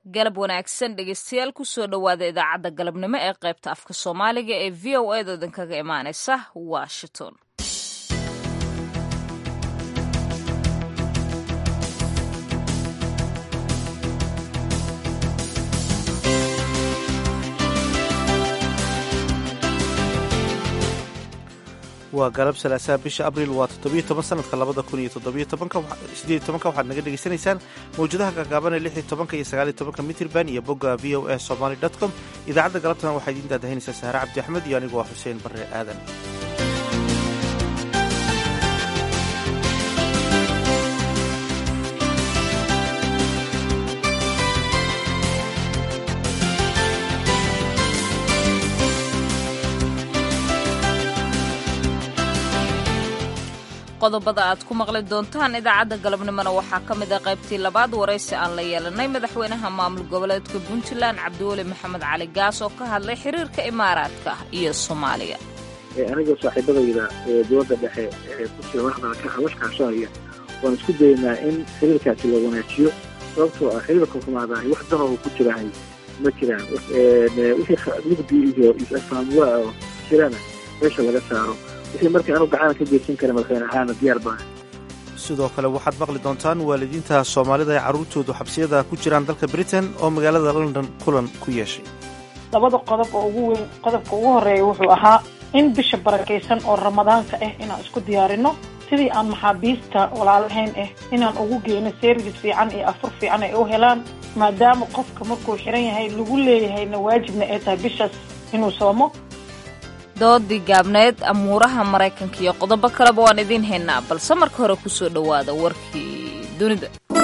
galab wanaagsan dhegeystayaal kusoo dhowaada idaacadda galabnimo ee qaybta afka soomaaliga ee v o a da idinkaga imaaneysa washington waa galab salaasaha bisha abriil waa toddobiyo toban sanadka labada kun iyo toddobiyo tobanka sideed tobanka waxaad naga dhegaysanaysaan mawjadaha gaagaaban ee lix iyo tobanka iyo sagaal iyo tobanka mitrban iyo bogga v o a somaly dot com idaacadda galabtana waxaa idiin daadahinaysaa sahre cabdi axmed iyo anigu waa xuseen barre aadan qodobada aad ku maqli doontaan idaacadda galabnimona waxaa ka mid ah qaybtii labaad waraysi aan la yeelanay madaxweynaha maamul goboleedka puntland cabdiweli maxamed cali gaas oo ka hadlay xiriirka imaaraadka iyo soomaaliya anigoo saaxiibadayda ee dowladda dhexe ee kursiga madaxda hawashkaashanaya waan isku daynaa in xiriirkaasi la wanaajiyo sababtoo ah xiriirka xumaadahay wax danoo ku jirahay ma jiraan wixii mugdi iyo is-afhaamwaa oo jirana meesha laga saaro wixii marka anu gacana ka geysan kara madaxweyne ahaana diyaar baa sidoo kale waxaad maqli doontaan waalidiinta soomaalida ee carruurtoodu xabsiyada ku jiraan dalka britain oo magaalada london kulan ku yeeshay labada qodob oo ugu weyn qodobka ugu horeeya wuxuu ahaa in bisha barakaysan oo ramadaanka ah inaan isku diyaarino sidii aan maxaabiista walaalahayn ah inaan ugu geyno service fiican iyo afur fiican ay u helaan maadaama qofka markuu xiran yahay lagu leeyahayna waajibna ay tahay bishaas inuu soomo doodii gaabneed amuuraha maraykanka iyo qodobo kaleba waan idiin haynaa balse marka hore kusoo dhowaada warkii dunida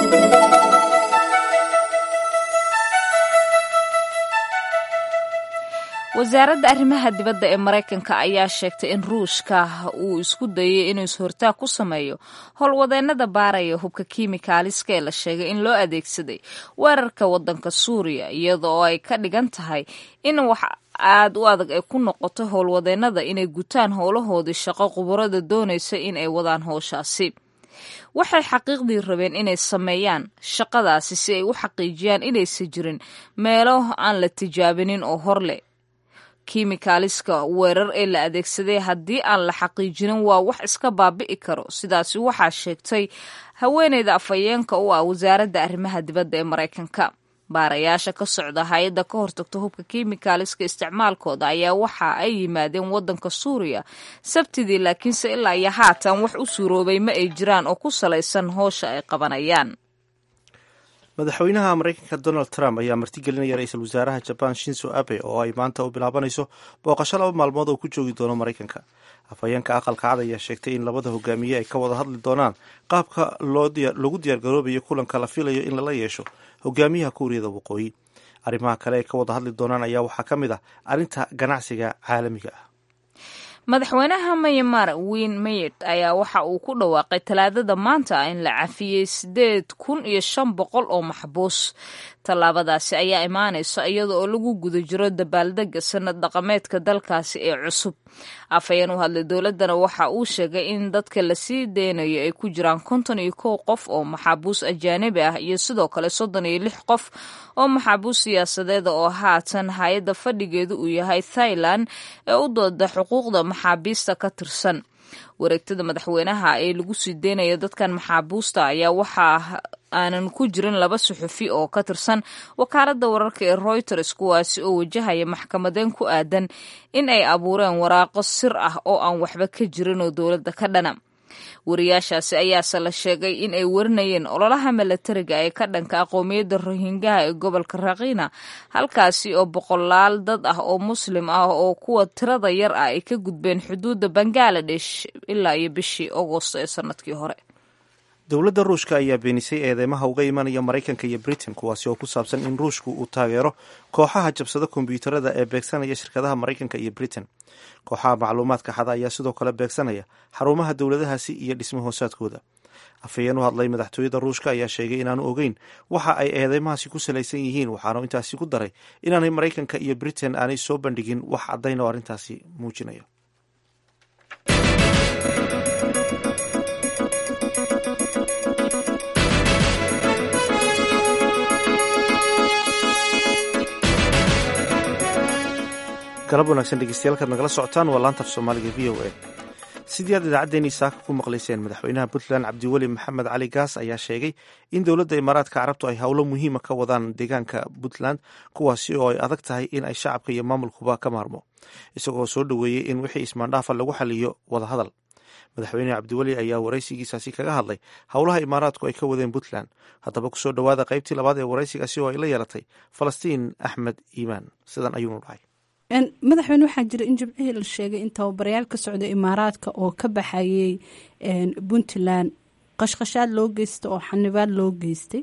wasaaradda arrimaha dibadda ee maraykanka ayaa sheegtay in ruushka uu isku dayay inuu is-hortaag ku sameeyo howlwadeennada baaraya hubka kiimikaaliska ee la sheegay in loo adeegsaday weerarka waddanka suuriya iyada oo ay ka dhigan tahay in wax aad u adag ay ku noqoto howlwadeennada inay gutaan howlahoodii shaqo khubarada doonaysa in ay wadaan howshaasi waxay xaqiiqdii rabeen inay sameeyaan shaqadaasi si ay u xaqiijiyaan inaysan jirin meelo aan la tijaabinin oo hor leh kiimikaaliska weerar ee la adeegsaday haddii aan la xaqiijinin waa wax iska baabi'i karo sidaasi waxaa sheegtay haweeneyda afhayeenka u ah wasaaradda arrimaha dibadda ee maraykanka baarayaasha ka socda hay-adda ka hortagta hubka kiimikaaliska isticmaalkooda ayaa waxa ay yimaadeen waddanka suuriya sabtidii laakiinse ilaa iyo haatan wax u suuroobay ma ay jiraan oo ku salaysan howsha ay qabanayaan madaxweynaha maraykanka donald trump ayaa martigelinaya ra-iisul wasaaraha jaban shinzo abe oo ay maanta u bilaabanayso booqasho laba maalmood oo ku joogi doono maraykanka afhayeenka aqalka cad ayaa sheegtay in labada hogaamiye ay ka wada hadli doonaan qaabka loogu diyaargaroobayo kulanka la filayo in lala yeesho hogaamiyaha kuuriyada waqooyi arrimaha kale ay ka wada hadli doonaan ayaa waxaa ka mid ah arrinta ganacsiga caalamiga ah madaxweynaha mayamar win mayet ayaa waxa uu ku dhawaaqay talaadada maanta in la cafiyey sideed kun iyo shan boqol oo maxbuus tallaabadaasi ayaa imaanaysa iyada oo lagu guda jiro dabaaldega sanad dhaqameedka dalkaasi ee cusub afhayeen u hadlay dowladdana waxa uu sheegay in dadka lasii deynayo ay ku jiraan konton iyo kow qof oo maxaabuus ajaanibi ah iyo sidoo kale soddon iyo lix qof oo maxaabuus siyaasadeeda oo haatan hay-adda fadhigeedu uu yahay thailand ee u dooda xuquuqda maxaabiista ka tirsan wareegtada madaxweynaha ee lagu sii deynayo dadkan maxaabuusta ayaa waxaa aanan ku jirin laba suxufi oo ka tirsan wakaaladda wararka ee reuters kuwaasi oo wajahaya maxkamadeen ku aadan in ay abuureen waraaqo sir ah oo aan waxba ka jirin oo dowladda ka dhana wariyaashaasi ayaase la sheegay in ay warinayeen ololaha milatariga ee ka dhanka aqoomiyadda rohingaha ee gobolka rakiina halkaasi oo boqolaal dad ah oo muslim ah oo kuwa tirada yar ah ay ka gudbeen xuduudda bangaladesh ilaa iyo bishii agosto ee sanadkii hore dowladda ruushka ayaa beenisay eedeymaha uga imanaya maraykanka iyo britain kuwaasi oo ku saabsan in ruushku uu taageero kooxaha jabsada kombyuutarada ee beegsanaya shirkadaha maraykanka iyo britain kooxaha macluumaadka xada ayaa sidoo kale beegsanaya xarumaha dowladahaasi iyo dhismo hoosaadkooda afhayeen u hadlay madaxtooyada ruushka ayaa sheegay inaanu ogeyn waxa ay eedeymahaasi ku salaysan yihiin waxaanu intaasi ku daray inaanay maraykanka iyo britain aanay soo bandhigin wax caddayn oo arrintaasi muujinaya galab wanaagsan dhegeystayaal kaad nagala socotaan waa laanta af soomaaliga v o a sidii aad idaacaddeenii saaka ku maqlayseen madaxweynaha puntland cabdiweli maxamed cali gaas ayaa sheegay in dowladda imaaraadka carabtu ay howlo muhiima ka wadaan deegaanka puntland kuwaasi oo ay adag tahay in ay shacabka iyo maamulkuba ka maarmo isagoo soo dhoweeyey in wixii ismaandhaafa lagu xaliyo wadahadal madaxweyne cabdiweli ayaa waraysigiisaasi kaga hadlay howlaha imaaraadku ay ka wadeen puntland haddaba kusoo dhowaada qaybtii labaad ee waraysigaasi oo ay la yeelatay falastiin axmed iimaan sidan ayuunu dhahay madaxweyne waxaa jira in jimcihii la sheegay in tababarayaal ka socda imaaraadka oo ka baxayay puntland qashqashaad loo geystay oo xanibaad loo geystay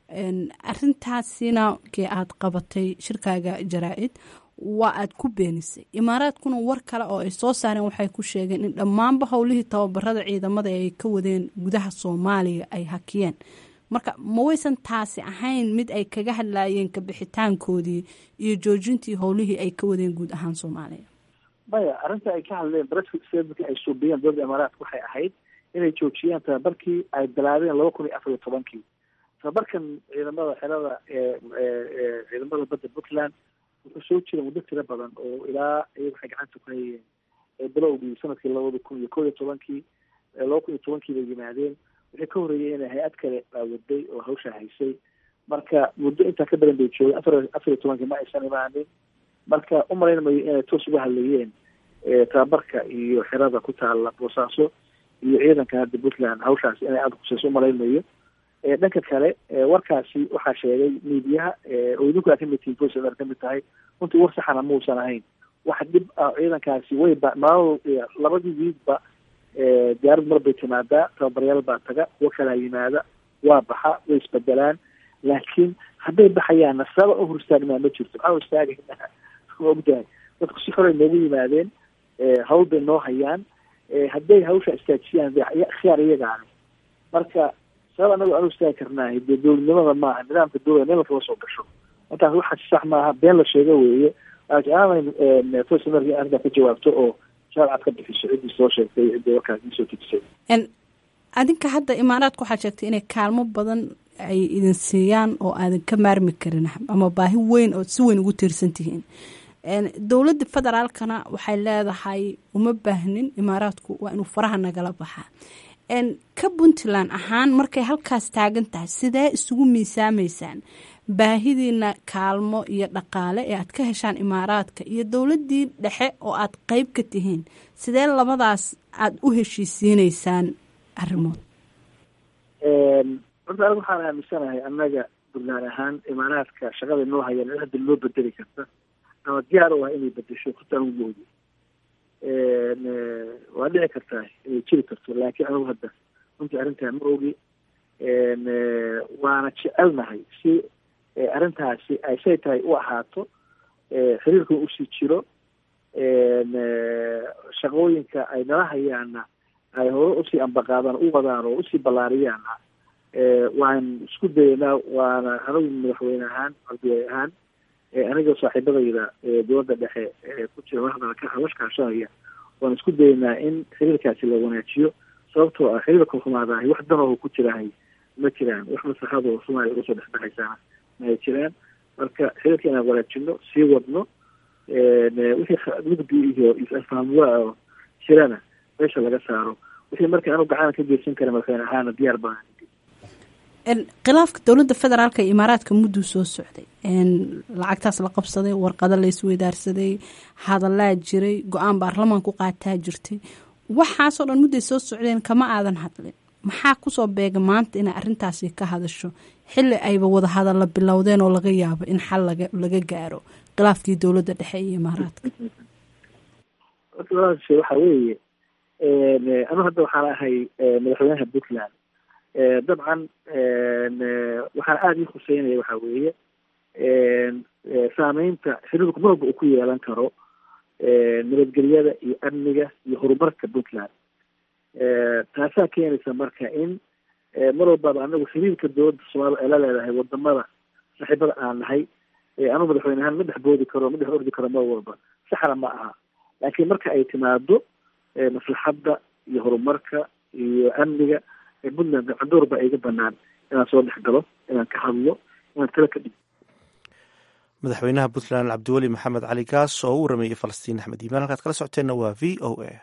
arintaasina kii aad qabatay shirkaaga jaraa-id waa aad ku beenisay imaaraadkuna war kale oo ay soo saareen waxay ku sheegeen in dhammaanba howlihii tababarada ciidamada ay ka wadeen gudaha soomaaliya ay hakiyeen marka ma waysan taasi ahayn mid ay kaga hadlaayeen kabixitaankoodii iyo joojintii howlihii ay ka wadeen guud ahaan soomaaliya maya arrinta ay ka hadleen barasmarkii ay suubiyeen dowladda imaaraadka waxay ahayd inay joojiyaan tababarkii ay bilaabeen laba kun iyo afar iyo tobankii tababarkan ciidamada xerada ciidamada badda puntland wuxuu soo jira muddo tiro badan oo ilaa iyaga waxay gacanta ku hayeen bilowgii sanadkii labada kun iyo kow iyo tobankii laba kun iyo tobankii bay yimaadeen wixii ka horreeyay inay hay-ad kale baawaday oo hawshaa haysay marka muddo intaa ka badan bay joogeen afar afar iyo tobankii ma aysan imaanin marka u malayn mayo inay toos uga hadlayeen tababarka iyo xerada ku taala boosaaso iyo ciidanka hadda puntland hawshaasi inay aada kuseyso umalayn mayo dhanka kale warkaasi waxaa sheegay miidiyaha oo idinku aa kamid tihiin voice of kamid tahay runtii war saxana muusan ahayn wax dhib ah ciidankaasi way ba maal labadii wiidba diyaarad mar bay timaadaa tababaryaal baa taga kuwo kalaa yimaada waa baxa way isbedelaan laakiin hadday baxayaanna saba u horstaagnaa ma jirto maxaa horstaagayna ma ogtahay dadku si xoray noogu yimaadeen hawl bay noo hayaan hadday hawsha istaajiyaan khiyaar iyagaani marka sabab anagu aan istaagi karnaahay dee dowladnimada maaha nidaamka dowlada meel lakala soo gasho markaas waxaas sax maaha been la sheego weeye aanay tosamarkii arrintaa ka jawaabto oo shaarcad ka bixiso ciddii soo sheegtay ciddii warkaas isoo tejisay adinka hadda imaaraadka waxaa sheegtay inay kaalmo badan ay idin siiyaan oo aadan ka maarmi karin ama baahi weyn oo si weyn ugu tiirsan tihiin dowladda federaalkana waxay leedahay uma baahnin imaaraadku waa inuu faraha nagala baxaa ka puntland ahaan markay halkaas taagan tahay sidee isugu miisaamaysaan baahidiina kaalmo iyo dhaqaale ee aad ka heshaan imaaraadka iyo dowladdii dhexe oo aad qeyb ka tihiin sidee labadaas aada u heshiisiineysaan arrimood horta anigu waxaan aaminsanahay annaga puntland ahaan imaaraadka shaqada noo hayaan in hadda loo bedeli karta ama diyaar u ah inay bedesho horta anigu moogi waa dhici kartaa inay jiri karto laakiin anigu hadda runtii arrintaa ma ogi waana jecelnahay si arrintaasi ay say tahay u ahaato xiriirkan usii jiro shaqooyinka ay nala hayaana ay hore usii ambaqaadaan u wadaan oo usii ballaariyaana waan isku dayanaa waana anigu madaxweyne ahaan ardiway ahaan aniga saaxiibadayda dowladda dhexe ku jira madaxda hawashkaashanaya waan isku dayanaa in xiriirkaasi la wanaajiyo sababtoo ah xiriirka xumaadahay wax danoo ku jirahay ma jiraan wax maslaxadoo soomaaliya uga soo dhexbaxaysaana ma ay jiraan marka xiriirka inaan wanaajino sii wadno wixii mugdi iyo is-afahmwaa oo jirana meesha laga saaro wixii marka anu gacan ka geysan kara madaxweyne ahaana diyaar baan khilaafka dowladda federaalka iyo imaaraadka mudduu soo socday lacagtaas la qabsaday warqado la isweydaarsaday hadalaa jiray go-aan baarlamaanku qaataa jirtay waxaasoo dhan mudday soo socdeen kama aadan hadlin maxaa kusoo beega maanta inay arrintaasi ka hadasho xilli ayba wada hadalla bilowdeen oo laga yaabo in xal laga laga gaaro khilaafkii dowladda dhexe iyo imaaraadka waxa weeye anu hadda waxaan ahay madaxweynaha puntland dabcan waxaan aada ii khuseynaya waxa weeye saameynta xiriirku marwalba uu ku yeelan karo nabadgelyada iyo amniga iyo horumarka puntland taasaa keenaysa marka in mar walbaba anagu xiriirka dowladda soomaalida ay la leedahay wadamada saaxiibada aan nahay anu madaxweyne ahaan ma dhex boodi karo ma dhex ordi karo mar walba saxna ma aha laakiin marka ay timaado maslaxadda iyo horumarka iyo amniga puntland gacandoor baa iga banaan inaan soo dhex galo inaan ka hadlo inaan tala ka dhig madaxweynaha puntland cabdiweli maxamed cali gaas oo u warameeyey falastiin axmed iimaan halkaad kala socoteenna waa v o a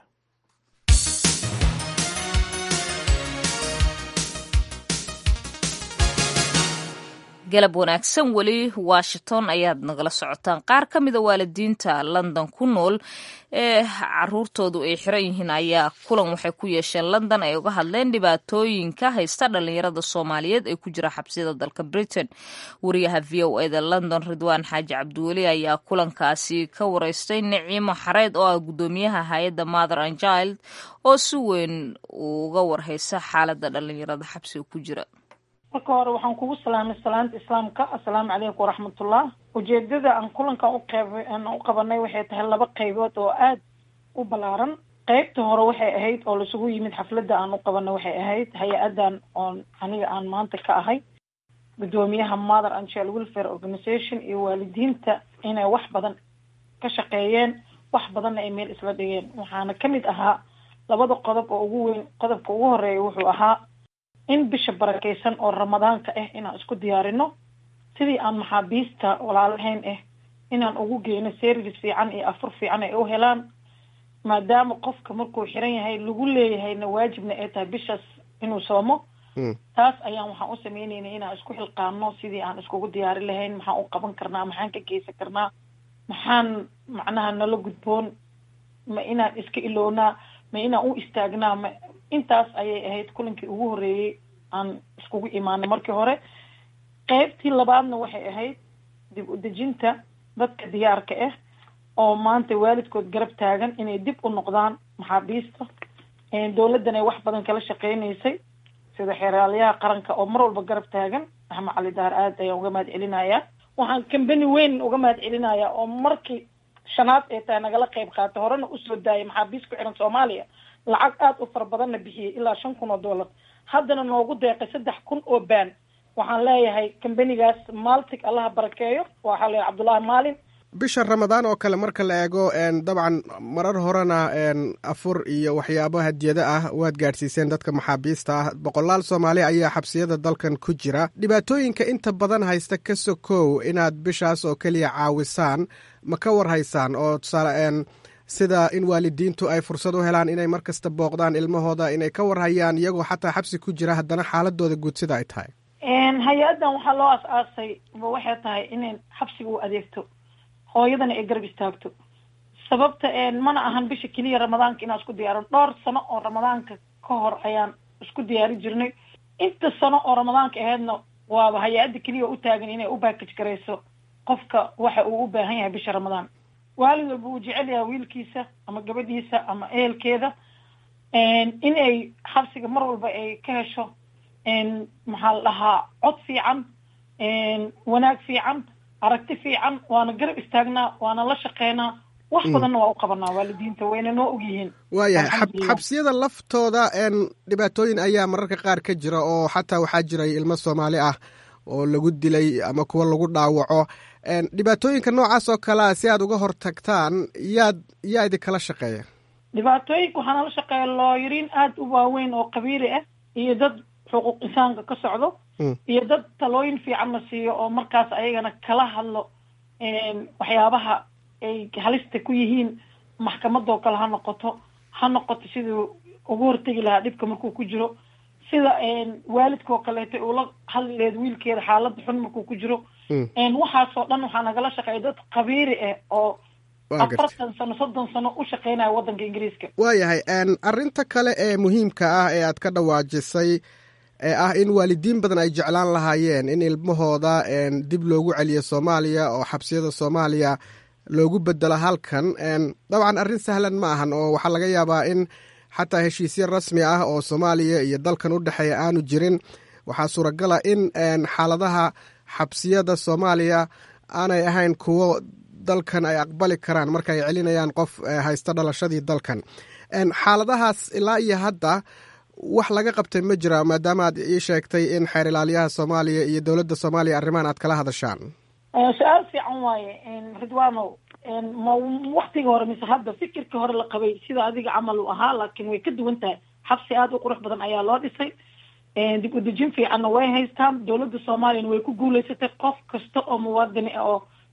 galab wanaagsan weli washington ayaad nagala socotaan qaar ka mida waalidiinta london ku nool ee caruurtoodu ay xiran yihiin ayaa kulan waxay ku yeesheen london ay uga hadleen dhibaatooyinka haysta dhalinyarada soomaaliyeed ee ku jira xabsiyada dalka britain wariyaha v o eda london ridwaan xaaji cabdiweli ayaa kulankaasi ka wareystay niciimo xareed oo ah guddoomiyaha hay-adda mother and child oo si weyn uga warhaysa xaalada dhalinyarada xabsiga ku jira marka hore waxaan kugu salaamay salaanta islaamka assalaamu calaykum waraxmatullah ujeedada aan kulankan uqeyb aan u qabanay waxay tahay laba qeybood oo aada u ballaaran qeybta hore waxay ahayd oo laisugu yimid xafladda aan u qabanay waxay ahayd hay-adan oon aniga aan maanta ka ahay guddoomiyaha mother and child welfare organization iyo waalidiinta inay wax badan ka shaqeeyeen wax badanna ay meel isla dhigeen waxaana kamid ahaa labada qodob oo ugu weyn qodobka ugu horeeya wuxuu ahaa in bisha barakeysan oo ramadaanka ah inaan isku diyaarino sidii aan maxaabiista walaalahayn ah inaan ugu geyno service fiican iyo afur fiican ay u helaan maadaama qofka markuu xiran yahay lagu leeyahayna waajibna ay tahay bishaas inuu soomo taas ayaan waxaan u sameyneynay inaan isku xilqaano sidii aan iskugu diyaari lahayn maxaan u qaban karnaa maxaan ka geysan karnaa maxaan macnaha nala gudboon ma inaan iska ilownaa ma inaan u istaagnaa ma intaas ayay ahayd kulankii ugu horreeyey aan iskugu imaanay markii hore qeybtii labaadna waxay ahayd dib u dejinta dadka diyaarka ah oo maanta waalidkood garab taagan inay dib u noqdaan maxaabiista dowladdan ay wax badan kala shaqeynaysay sida xeeraalyaha qaranka oo mar walba garab taagan axmed cali daar aad ayaan uga mahad celinayaa waxaan kambani weyn uga mahad celinayaa oo markii shanaad ee tahay nagala qeyb qaatay horena usoo daayay maxaabiis ku xiran soomaaliya lacag aada u fara badanna bixiyey ilaa shan kun oo dollar haddana noogu deeqay saddex kun oo baan waxaan leeyahay kambanigaas maltig allaha barakeeyo waxaa leeyahay cabdullaahi maalin bisha ramadaan oo kale marka la eego dabcan marar horena afur iyo waxyaabo hadiyado ah waad gaadhsiiseen dadka maxaabiista ah boqolaal soomaali ayaa xabsiyada dalkan ku jira dhibaatooyinka inta badan haysta ka sokow inaad bishaas oo keliya caawisaan ma ka war haysaan oo tusaale sida in waalidiintu ay fursad u helaan inay mar kasta booqdaan ilmahooda inay ka warhayaan iyagoo xataa xabsi ku jira haddana xaaladooda guud sida ay tahay hay-addan waxaa loo as-aasay waxay tahay inay xabsiga u adeegto hooyadana ay garab istaagto sababta mana ahan bisha keliya ramadaanka inaan isku diyaarin dhowr sano oo ramadaanka ka hor ayaan isku diyaari jirnay inta sano oo ramadaanka aheydna waaba hay-adda keliya u taagan inay u baakaj garayso qofka waxa uu u baahan yahay bisha ramadaan waalid walba uu jecel yahay wiilkiisa ama gabadhiisa ama ehelkeeda inay xabsiga mar walba ay ka hesho maxaa la dhahaa cod fiican wanaag fiican aragti fiican waana garab istaagnaa waana la shaqeynaa wax badanna waa u qabanaa waalidiinta wayna noo ogyihiin waayahay xabsiyada laftooda dhibaatooyin ayaa mararka qaar ka jira oo xataa waxaa jiray ilmo soomaali ah oo lagu dilay ama kuwa lagu dhaawaco dhibaatooyinka noocaas oo kalea si aad uga hortagtaan yaad yaa idinkala shaqeeya dhibaatooyinka waxaa nala shaqeeya looyariin aada u waaweyn oo qabiili ah iyo dad xuquuq insaanka ka socdo iyo dad talooyin fiican la siiyo oo markaas ayagana kala hadlo waxyaabaha ay halista ku yihiin maxkamadoo kale ha noqoto ha noqoto siduu uga hortegi lahaa dhibka markuu ku jiro sida waalidkoo kaleeto ula hadleed wiilkeeda xaalada xun markuu ku jiro waxaasoo dhan waxaa nagala shaqeeya dad qabiiri ah oo afartan sano soddon sano u shaqeynaya waddanka ingiriiska waayahay arrinta kale ee muhiimka ah ee aad ka dhawaajisay ee ah in waalidiin badan ay jeclaan lahaayeen in ilmahooda dib loogu celiyo soomaaliya oo xabsiyada soomaaliya loogu bedelo halkan dabcan arrin sahlan ma ahan oo waxaa laga yaabaa in xataa heshiisyo rasmi ah oo soomaaliya iyo dalkan u dhexeeya aanu jirin waxaa suuragala in xaaladaha xabsiyada soomaaliya aanay ahayn kuwo dalkan ay aqbali karaan marka ay celinayaan qof haysta dhalashadii dalkan xaaladahaas ilaa iyo hadda wax laga qabtay ma jira maadaama aad ii sheegtay in xeer ilaaliyaha soomaaliya iyo dowladda soomaaliya arrimahan aad kala hadashaan su-aal fiican waaye ridwano ma waktiga hore mise hadda fikirka hore la qabay sida adiga camal u ahaa laakiin way ka duwan tahay xabsi aada u qurux badan ayaa loo dhisay dib u dejin fiicanna way haystaan dowladda soomaaliyana way ku guuleysatay qof kasta oo muwaadini ah oo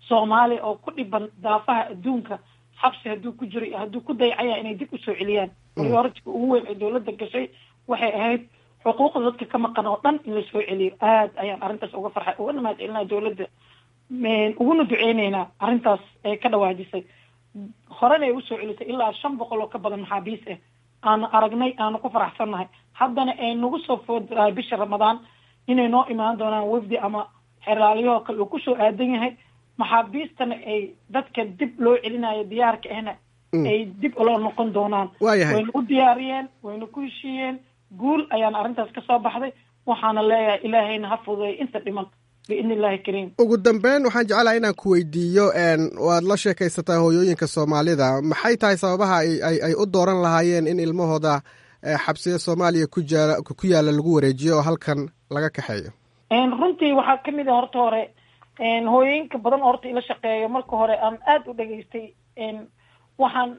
soomaaliya oo ku dhiban daafaha adduunka xabsi hadduu ku jiro iyo hadduu ku dayacaya inay dib usoo celiyaan prioritiga ugu weyn ee dowladda gashay waxay ahayd xuquuqda dadka ka maqan oo dhan in lasoo celiyo aad ayaan arrintaas uga farxay ugana mahad celinaya dowladda uguna duceyneynaa arrintaas ee ka dhawaajisay horena ay usoo celisay ilaa shan boqol oo ka badan maxaabiis ah aanu aragnay aanu ku faraxsannahay haddana ay nagu soo fooddahay bisha ramadaan inay noo imaan doonaan wafdi ama xeraalyahoo kale uu kusoo aadan yahay maxaabiistana ay dadka dib loo celinayo diyaarka ahna ay dib ula noqon doonaan wayna u diyaariyeen wayna ku heshiiyeen guul ayaana arrintaas ka soo baxday waxaana leeyahay ilaahayna ha fududeeyo inta dhiman biidni illahi kariim ugu dambeyn waxaan jeclahay inaan ku weydiiyo waad la sheekaysataa hooyooyinka soomaalida maxay tahay sababaha ay ay u dooran lahaayeen in ilmahooda xabsiya soomaaliya ku jaa ku yaala lagu wareejiyo oo halkan laga kaxeeyo runtii waxaa kamid a horta hore hooyooyinka badan oo horta ila shaqeeyo marka hore aan aada u dhageystay waxaan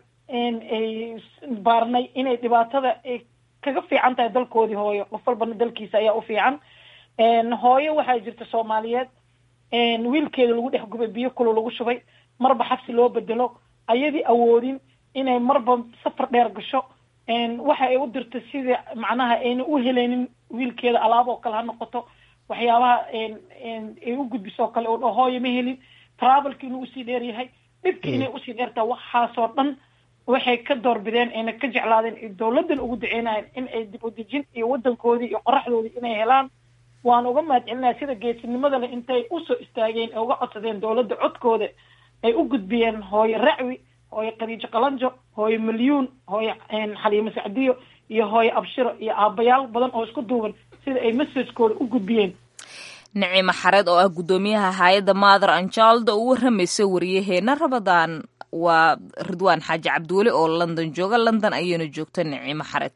baarnay inay dhibaatada kaga fiican tahay dalkoodii hooyo qof walbana dalkiisa ayaa u fiican hooyo waxaa jirta soomaaliyeed wiilkeeda lagu dhex gubay biyo kulo lagu shubay marba xabsi loo bedelo ayadii awoodin inay marba safar dheer gasho waxa ay u dirta sida macnaha ayna u heleynin wiilkeeda alaab oo kale ha noqoto waxyaabaha ay u gudbisoo kale oo hooyo ma helin travelki inuu usii dheer yahay dhibki inay usii dheertaa waxaasoo dhan waxay ka doorbideen ayna ka jeclaadeen dowladan ugu duceynayeen in ay dib u dejin iyo wadankoodii iyo qoraxdoodii inay helaan waan uga mahad celinaya sida geesinimada le intay usoo istaageen ee uga codsadeen dowladda codkooda ay u gudbiyeen hooyo racwi hooyo khadiijo qalanjo hooyo milyuun hooyo xaliimo sacdiyo iyo hooyo abshiro iyo aabayaal badan oo isku duuban sida ay messagekooda u gudbiyeen nicimo xareed oo ah guddoomiyaha hay-adda mother anjalda uu waramaysay wariyaheena rabadaan waa ridwaan xaaji cabdiweli oo london jooga london ayayna joogta nicimo xareed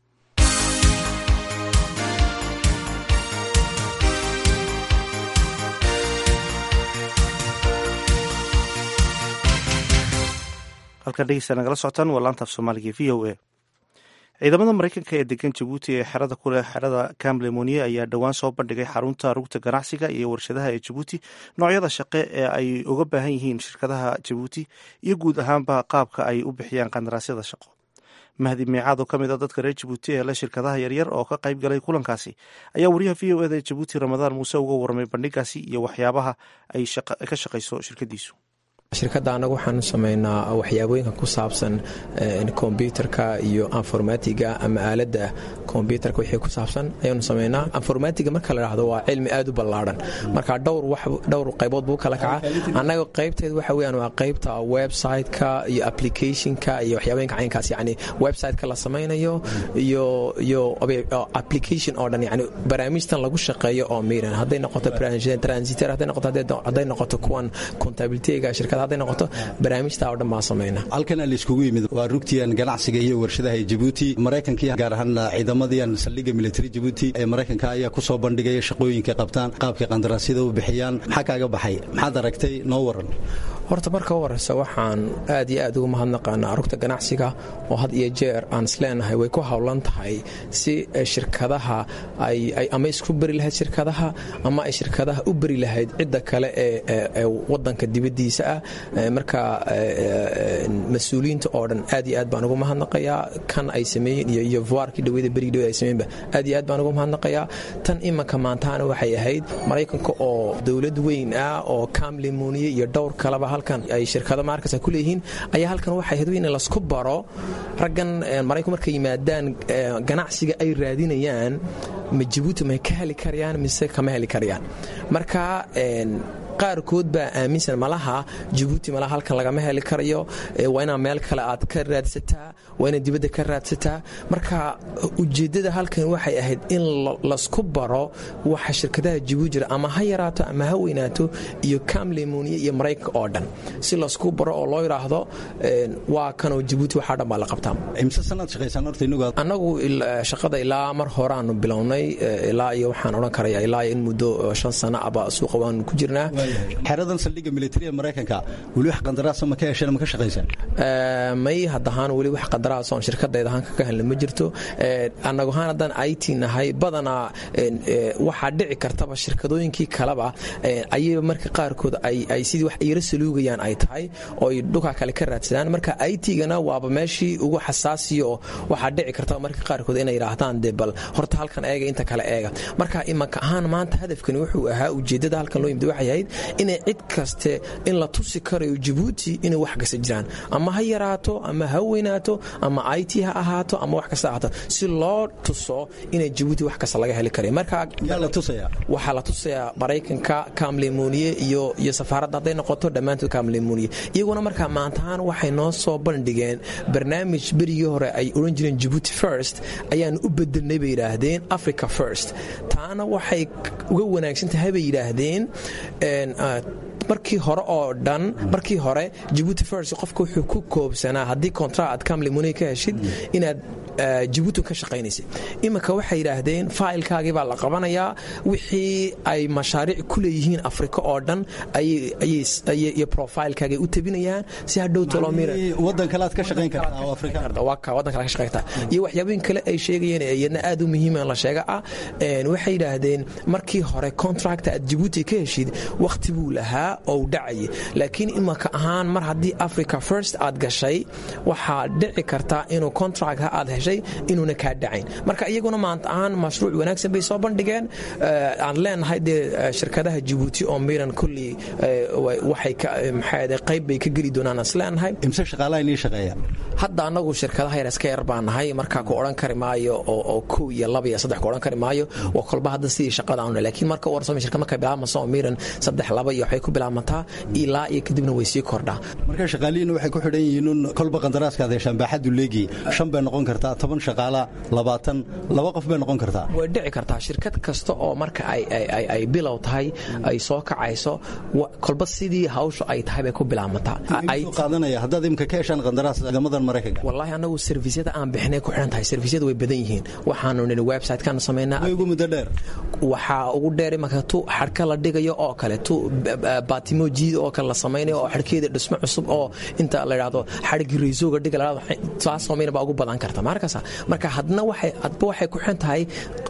halkan dhegeysta nagala socotaan waa laantaaf soomaaliga v o a ciidamada mareykanka ee degan jabuuti ee xerada kuleh xerada camlemoniye ayaa dhowaan soo bandhigay xarunta rugta ganacsiga iyo warshadaha ee jabuuti noocyada shaqe ee ay uga baahan yihiin shirkadaha jabuuti iyo guud ahaanba qaabka ay u bixiyaan qandaraasyada shaqo mahdi miicaad oo ka mid a dadka reer jabuuti ee le shirkadaha yaryar oo ka qayb galay kulankaasi ayaa wariyaha v o eda ee jabuuti ramadaan muuse uga warramay bandhigaasi iyo waxyaabaha ay ka shaqayso shirkadiisu shirkadda annagu waxaanu samaynaa waxyaabooyinka ku saabsan kombyutarka iyo informatiga ama aaladda kombyutarka wixii ku saabsan ayaanu samaynaa informatiga marka la dhahdo waa cilmi aad u ballaadhan marka dhowr qaybood buu kala kaca annaga qaybteed waxa weyaan waa qaybta website-ka iyo applicationka iyo waxyaabooyinka caynkaas yani website-ka la samaynayo iyo iyo application oo dhan yani barnaamijtan lagu shaqeeyo oo miran hadday noqoto transitor hadday noqoto hadday noqoto kuwan contabilityga shirkada hadday noqoto barnaamijta oo dhan baan samayna halkan laiskugu yimid waa rugtiyan ganacsiga iyo warshadaha ee jabuuti maraykankii gaar ahaan ciidamadiyan saldhigga military jabuuti ee maraykanka ayaa ku soo bandhigaya shaqooyinka qabtaan qaabkay qandaraasyada u bixiyaan maxaa kaaga baxay maxaad aragtay noo waran horta marka u horeysa waxaan aad iyo aad ugu mahadnaqaanaa rugta ganacsiga oo had iyo jeer aan isleenahay way ku howlan tahay si shirkadaha ama isku beri lahayd shirkadaha ama ay shirkadaha u beri lahayd cidda kale ee wadanka dibadiisa ah marka mas-uuliyiinta oo dhan aad iyo aad baan ugu mahadnaqayaa kan ay sameeyeen iyo vuarkii dhaweyda berigi dhawed ay sameeyenba aad iyo aad baan ugu mahadnaqayaa tan imanka maantaana waxay ahayd maraykanka oo dowlad weyn ah oo kamlimoniye iyo dhowr kaleba halkan ay shirkado markas ku leeyihiin ayaa halkan waxay ahayd in lasku baro raggan maraykanku markay yimaadaan ganacsiga ay raadinayaan ma jabuuti may ka heli karayaan mise kama heli karayaan marka qaarkood baa aaminsan malaha jabuuti malaha halkan lagama heli karayo waa inaa meel kale aad ka raadsataa waa inaad dibadda ka raadsataa marka ujeeddada halkan waxay ahayd in lasku baro waxa shirkadaha jabuuti jira ama ha yaraato ama ha weynaato iyo kamlemoniya iyo maraykanka oo dhan si lasku baro oo loo yidhaahdo waa kanoo jabuuti waxaa dhan baa la qabtaa imse sanaad shaqaysaan horta inagu annagu shaqada ilaa mar horeaanu bilownay ilaa iyo waxaan odhan karaya ilaa in muddo shan sano aba suuqa waanu ku jirnaa xeradan saldhigga militariga maraykanka weli wax qandaraasa ma ka hesheen ma ka shaqaysaan may haddahaan weli wax qandaraas oon shirkadayda ahaan ka helna ma jirto annagu ahaan haddaan it nahay badanaa waxaa dhici kartaba shirkadooyinkii kaleba ayay marka qaarkood ay sidii wax yaro saluugayaan ay tahay oo ay dhukaa kale ka raadsadaan marka it-gana waaba meeshii ugu xasaasiya oo waxaa dhici kartaba marka qaarkood inay yidhaahdaan dee bal horta halkan eega inta kale eega marka imanka ahaan maanta hadafkani wuxuu ahaa ujeeddada halkan loo yimid waxay ahayd inay cid kaste in la tusi karayo jabuuti inay wax kasta jiraan ama ha yaraato ama ha weynaato ama it ha ahaato ama wax kasta ahaato si loo tuso inay jabuuti wax kasta laga heli karay marka waxaa la tusayaa maraykanka kamlemuniye iyo iyo safaaradda hadday noqoto dhammaantood kamlemuniye iyaguna markaa maantahaan waxay noo soo bandhigeen barnaamij berigii hore ay odhan jireen jabuuti first ayaan u bedelnay bay yidhaahdeen africa first taana waxay uga wanaagsan tahay bay yidhaahdeen markii hore oo dhan markii hore jabuuti first qofka wuxuu ku koobsanaa haddii kontra aad kamlemuni ka heshid inaad jabuuti ka shaqaynaysa iminka waxay yidhaahdeen failkaagii baa la qabanayaa wixii ay mashaariic ku leeyihiin afrika oo dhan iyo profilkaagay u tabinayaan si hadhow wadan kale aad ka shaqayn kartaa iyo waxyaabooyin kale ay sheegayeen iyadna aad u muhiima la sheega ah waxay yidhaahdeen markii hore contract aad jabuuti ka heshid wakhti buu lahaa oo dhacayay laakiin imanka ahaan mar haddii africa first aad gashay waxaa dhici karta inuu contract aad heshay inuuna kaa dhacayn marka iyaguna maanta ahaan mashruuc wanaagsan bay soo bandhigeen aan leenahay dee shirkadaha jabuuti oo miran kullii waxay qayb bay ka geli doonaan is leenahay imse shaqaalaha inii shaqeeya hadda annagu shirkadaha yar iska yar baan nahay markaa ku odhan kari maayo oo kow iyo laba iyo saddex ku odhan kari maayo waa kolba hadda sidii shaqada aanu laakiin marka u warsamo shirkad markay bilaabmayso oo miran saddex laba iyo waxay ku bilaabmataa ilaa iyo kadibna way sii kordhaa marka shaqaalihiina waxay ku xidhan yihiin kolba qandaraaskaad heshaan baaxaddu leegi shan bay noqon kartaa toban shaqaala labaatan laba qof bay noqon kartaa way dhici kartaa shirkad kasta oo marka ay bilow tahay ay soo kacayso kolba sidii hawsha ay tahay bay ku bilaabmataa qaadanaya haddaad imka ka heshaan qandaraas ciidamadan maraykanka wallaahi annagu servisyada aan bixinay ku xidhan tahay servisyada way badan yihiin waxaanu nini website-kaanu samaynaa way ugu muddo dheer waxaa ugu dheer imanka tu xadhka la dhigayo oo kale tu baatimo jiida oo kale la samaynayo oo xadhkeeda dhismo cusub oo inta la idhaahdo xadhigii raysooga dhiga la taas samayna baa ugu badan karta markaas marka hadna waxay hadba waxay ku xidhan tahay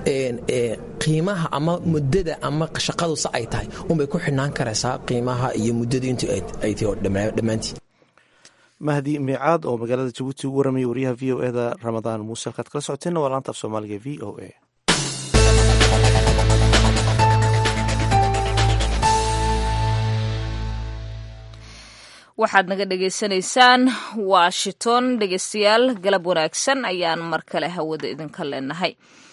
qiimaha ama muddada ama shaqadu sa ay tahay unbay ku xidhnaan karaysaa qiimaha iyo muddadu intu ay tahay oo dhammaantii mahdi miicaad oo magaalada jabuuti ugu waramaya wariyaha v o eda ramadaan muuse halkaad kala socoteenna waa laanta af soomaaliga v o a waxaad naga dhagaysanaysaan washington dhegeystayaal galab wanaagsan ayaan mar kale hawada idinka leenahay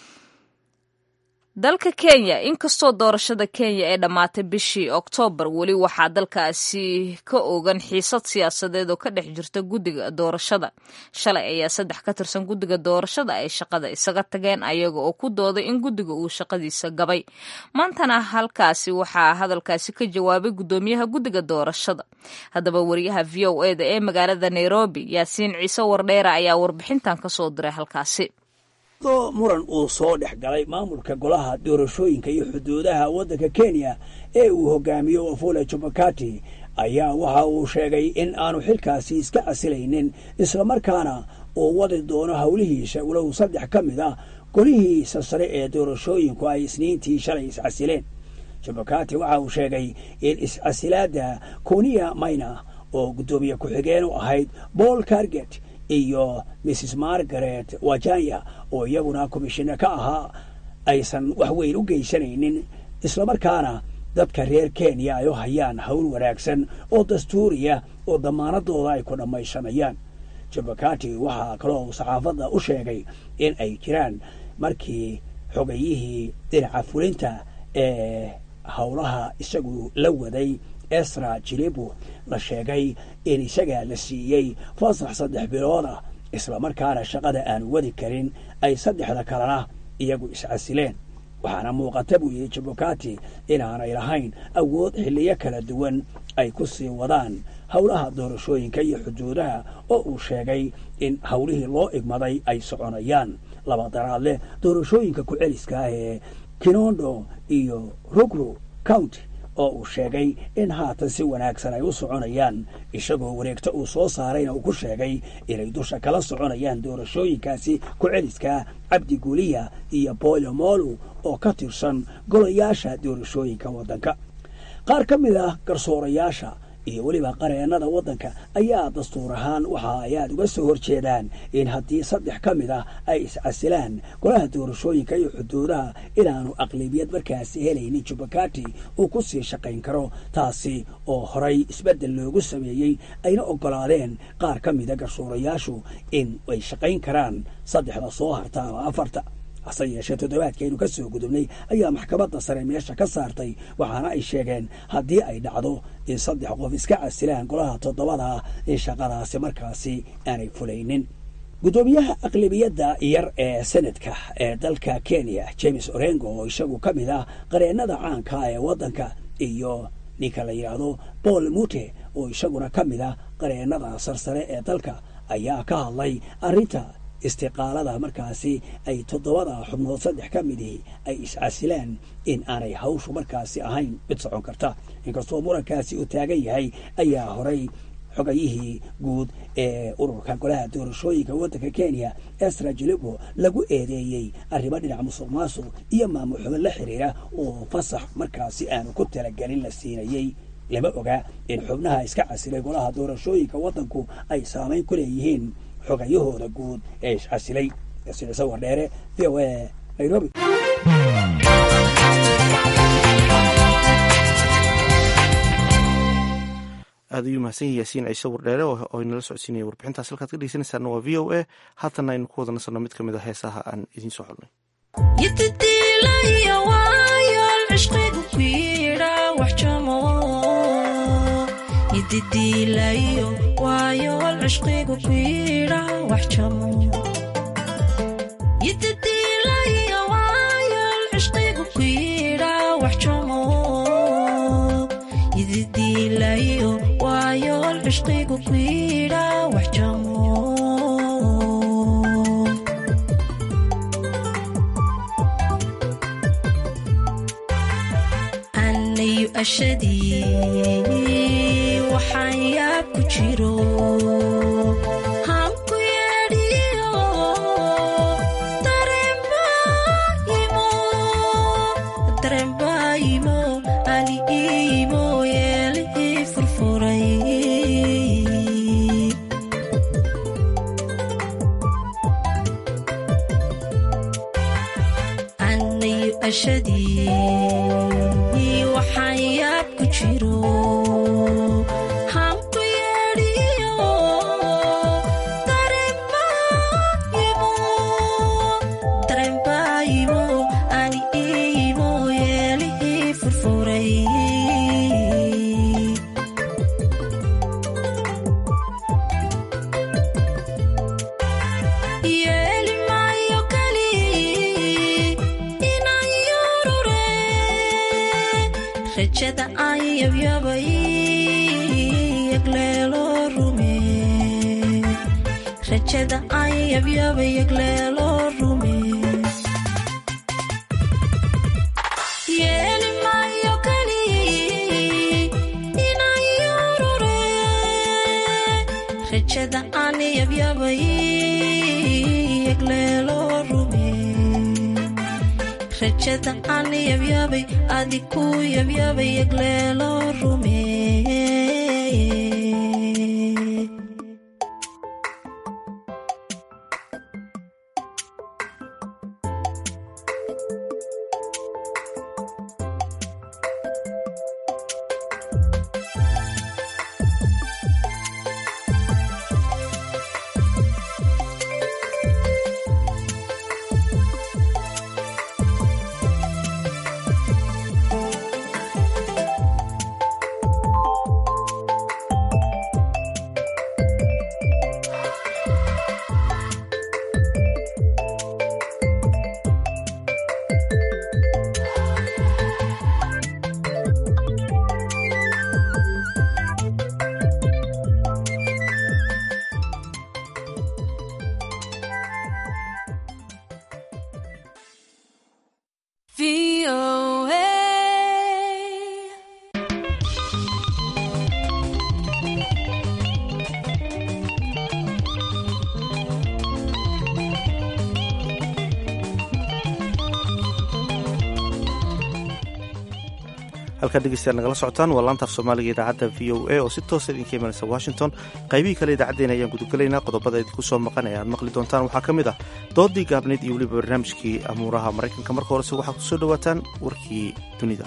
dalka kenya inkastoo doorashada kenya ee dhammaatay bishii oktoobar weli waxaa dalkaasi ka ogan xiisad siyaasadeed oo ka dhex jirta guddiga doorashada shalay ayaa saddex ka tirsan guddiga doorashada ay shaqada isaga tageen ayaga oo ku dooday in guddiga uu shaqadiisa gabay maantana halkaasi waxaa hadalkaasi ka jawaabay guddoomiyaha guddiga doorashada haddaba wariyaha v o eda ee magaalada nairobi yaasiin ciise wardheera ayaa warbixintan kasoo diray halkaasi do muran uu soo dhex galay maamulka golaha doorashooyinka iyo xuduudaha waddanka kenya ee uu hogaamiyo wafula jubakati ayaa waxa uu sheegay in aanu xilkaasi iska casilaynin islamarkaana uu wadi doono howlihiisa walow saddex ka mid ah golihiisa sare ee doorashooyinku ay isniintii shalay iscasileen jubakati waxa uu sheegay in iscasilaadda kuniya mayna oo guddoomiye ku-xigeen u ahayd paul carget iyo mrs margaret wajanya oo iyaguna komishina ka ahaa aysan wax weyn u geysanaynin islamarkaana dadka reer kenya ay u hayaan howl wanaagsan oo dastuuriya oo damaanadooda ay ku dhammaysanayaan jabakati waxaa kaloo saxaafadda u sheegay in ay jiraan markii xogayihii dhinaca fulinta ee howlaha isagu la waday esra jilibu la sheegay in isagaa la siiyey fasax saddex bilood ah islamarkaana shaqada aanu wadi karin ay saddexda kalena iyagu iscasileen waxaana muuqata buu yidhi jabukati inaanay lahayn awood xilliyo kala duwan ay ku sii wadaan howlaha doorashooyinka iyo xuduudaha oo uu sheegay in howlihii loo igmaday ay soconayaan laba daraad leh doorashooyinka ku-celiska ah ee kinondo iyo rugru county oo uu sheegay in haatan si wanaagsan ay u soconayaan isagoo wareegto uu soo saarayna uu ku sheegay inay dusha kala soconayaan doorashooyinkaasi ku-celiska cabdi guuliya iyo boolo moolu oo ka tirsan golayaasha doorashooyinka waddanka qaar ka mid ah garsoorayaasha iyo weliba qareennada waddanka ayaa dastuur ahaan waxa ay aad uga soo horjeedaan in haddii saddex ka mid ah ay iscasilaan golaha doorashooyinka iyo xuduudaha inaanu aqlabiyad markaasi helaynin jubakati uu ku sii shaqayn karo taasi oo horay isbeddel loogu sameeyey ayna oggolaadeen qaar ka mida garsoorayaashu in ay shaqayn karaan saddexda soo harta ama afarta hase yeeshee toddobaadkeenu ka soo gudubnay ayaa maxkamadda sare meesha ka saartay waxaana ay sheegeen haddii ay dhacdo in saddex qof iska casilaan golaha toddobada ah in shaqadaasi markaasi aanay fulaynin guddoomiyaha aqlabiyadda yar ee senadka ee dalka kenya james orengo oo isagu ka mid ah qareennada caanka ee waddanka iyo ninka la yidhaahdo paul mute oo isaguna ka mid ah qareennada sarsare ee dalka ayaa ka hadlay arrinta istiqaalada markaasi ay toddobada xubnood saddex ka midii ay iscasilaan in aanay hawshu markaasi ahayn mid socon karta inkastoo murankaasi uu taagan yahay ayaa horay xogayihii guud ee ururka golaha doorashooyinka waddanka kenya esra jilibo lagu eedeeyey arrimo dhinac musuq maasuq iyo maamul xubin la xiriira oo fasax markaasi aanu ku talagelin la siinayey lama oga in xubnaha iska casilay golaha doorashooyinka waddanku ay saamayn ku leeyihiin xogayahooda guud ee iscasilay sicise wardheere v o a nairobi aad ayuu mahadsan yahay yaasiin ciise wardheere oo inala socodsiinaya warbixintaas halkaad ka dhegeysanaysaana waa v o a haatanna aynu ku wada nasanno mid ka mid a heesaha aan idiin soo xulnay ididiilayo waayool cishqigu ku yidha wax jamo ididiilayo waayool cishqigu ku yidha wax jamo ididiilayo waayool cishqigu ku yidha wax jamo anayu ashadii waxaan yaab ku jiro hanku yeedhiyo darembaayimo ali iimo yeelihii furfuray anayu ashadii waxaan yaab ku jiro rajada aan yabyabay yagleelo rume rajada aan yabyabay yagleelo rume yeeli maayo kali inaan yurure rajada aan yabyabay yagleelo rume rajada aan yabyabay adiku yabyabay yagleelo rume halkaad dhegeystayaal nagala socotaan waa laanta af soomaaliga idaacadda v o a oo si toosa idinka imanaysa washington qaybihii kale idaacaddeenna ayaan gudagelaynaa qodobada idinku soo maqan ee aad maqli doontaan waxaa ka mid ah doodii gaabnayd iyo weliba barnaamijkii amuuraha maraykanka marka horese waxaad ku soo dhowaataan warkii dunida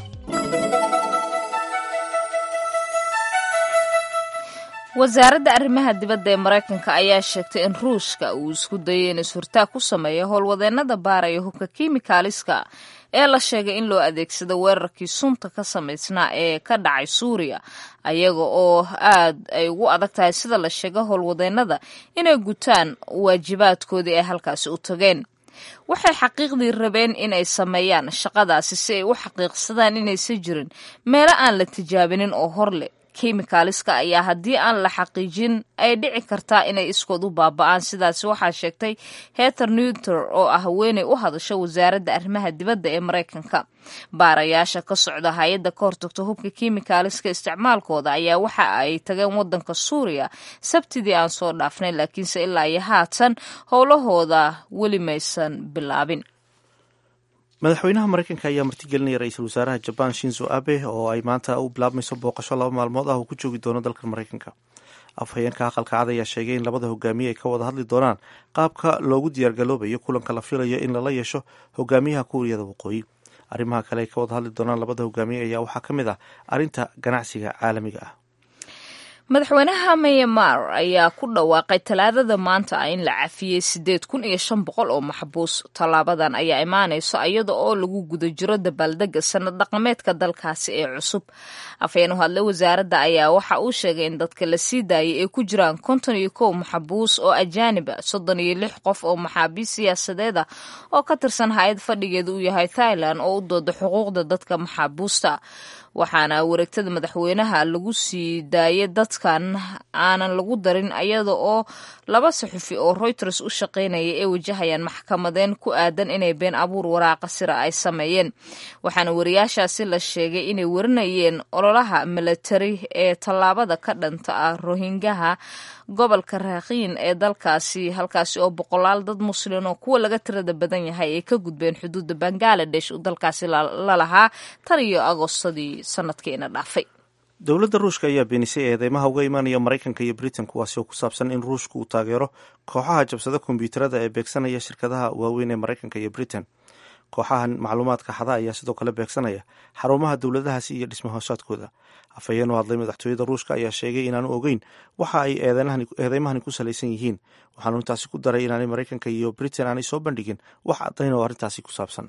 wasaaradda arrimaha dibadda ee maraykanka ayaa sheegtay in ruushka uu isku dayay in is-hurtaag ku sameeyo howlwadeennada baaraya hubka kimikaaliska ee la sheegay in loo adeegsado weerarkii sunta ka samaysnaa ee ka dhacay suuriya ayaga oo aad ay ugu adag tahay sida la sheega howlwadeennada inay gutaan waajibaadkoodii ay halkaasi u tageen waxay xaqiiqdii rabeen inay sameeyaan shaqadaasi si ay u xaqiiqsadaan inaysan jirin meelo aan la tijaabinin oo hor leh kimikaaliska ayaa haddii aan la xaqiijin ay dhici kartaa inay iskood u baaba'aan sidaasi waxaa sheegtay heter newter oo ah haweeney u hadasha wasaaradda arrimaha dibadda ee maraykanka baarayaasha ka socda hay-adda ka hortagta hubka kimikaaliska isticmaalkooda ayaa waxa ay tageen waddanka suuriya sabtidii aan soo dhaafnay laakiinse ilaa iyo haatan howlahooda weli maysan bilaabin madaxweynaha maraykanka ayaa martigelinaya ra-iisul wasaaraha jabaan shinzo abe oo ay maanta u bilaabmayso booqasho laba maalmood ah uu ku joogi doono dalka maraykanka afhayeenka aqalka cad ayaa sheegay in labada hogaamiye ay ka wada hadli doonaan qaabka loogu diyaargaloobayo kulanka la filayo in lala yeesho hogaamiyaha kuuriyada waqooyi arrimaha kale ay ka wada hadli doonaan labada hogaamiye ayaa waxaa ka mid ah arrinta ganacsiga caalamiga ah madaxweynaha myanmar ayaa ku dhawaaqay talaadada maanta ah in la cafiyey sideed kun iyo shan boqol oo maxbuus tallaabadan ayaa imaanayso iyada oo lagu guda jiro dabaaldega sanad dhaqameedka dalkaasi ee cusub afhayeen u hadlay wasaaradda ayaa waxa uu sheegay in dadka la sii daayay ay ku jiraan konton iyo kow maxbuus oo ajaanib a soddon iyo lix qof oo maxaabiis siyaasadeed ah oo ka tirsan hay-ad fadhigeeda uu yahay thailand oo u dooda xuquuqda dadka maxaabuusta waxaana wareegtada madaxweynaha lagu sii daayay dadkan aanan lagu darin iyada oo laba saxufi oo reuters u shaqaynaya ay wajahayaan maxkamadeen ku aadan inay been abuur waraaqa sira ay sameeyeen waxaana wariyaashaasi la sheegay inay warinayeen ololaha milatari ee tallaabada ka dhanta ah rohingaha gobolka raakiin ee dalkaasi halkaasi oo boqolaal dad muslin oo kuwa laga tirada badan yahay ay ka gudbeen xuduudda bangaladesh uu dalkaasi lalahaa tan iyo agostadii sanadkiina dhaafay dowladda ruushka ayaa beenisay eedeymaha uga imanaya maraykanka iyo britain kuwaasi oo ku saabsan in ruushku uu taageero kooxaha jabsada kombyuutarada ee beegsanaya shirkadaha waaweyn ee maraykanka iyo britain kooxahan macluumaadka xada ayaa sidoo kale beegsanaya xarumaha dowladahaasi iyo dhismahoosaadkooda afhayeen u hadlay madaxtooyada ruushka ayaa sheegay inaanu ogeyn waxa ay eedeymahani ku salaysan yihiin waxaanu intaasi ku daray inaanay maraykanka iyo britain aanay soo bandhigin wax caddayn oo arrintaasi ku saabsan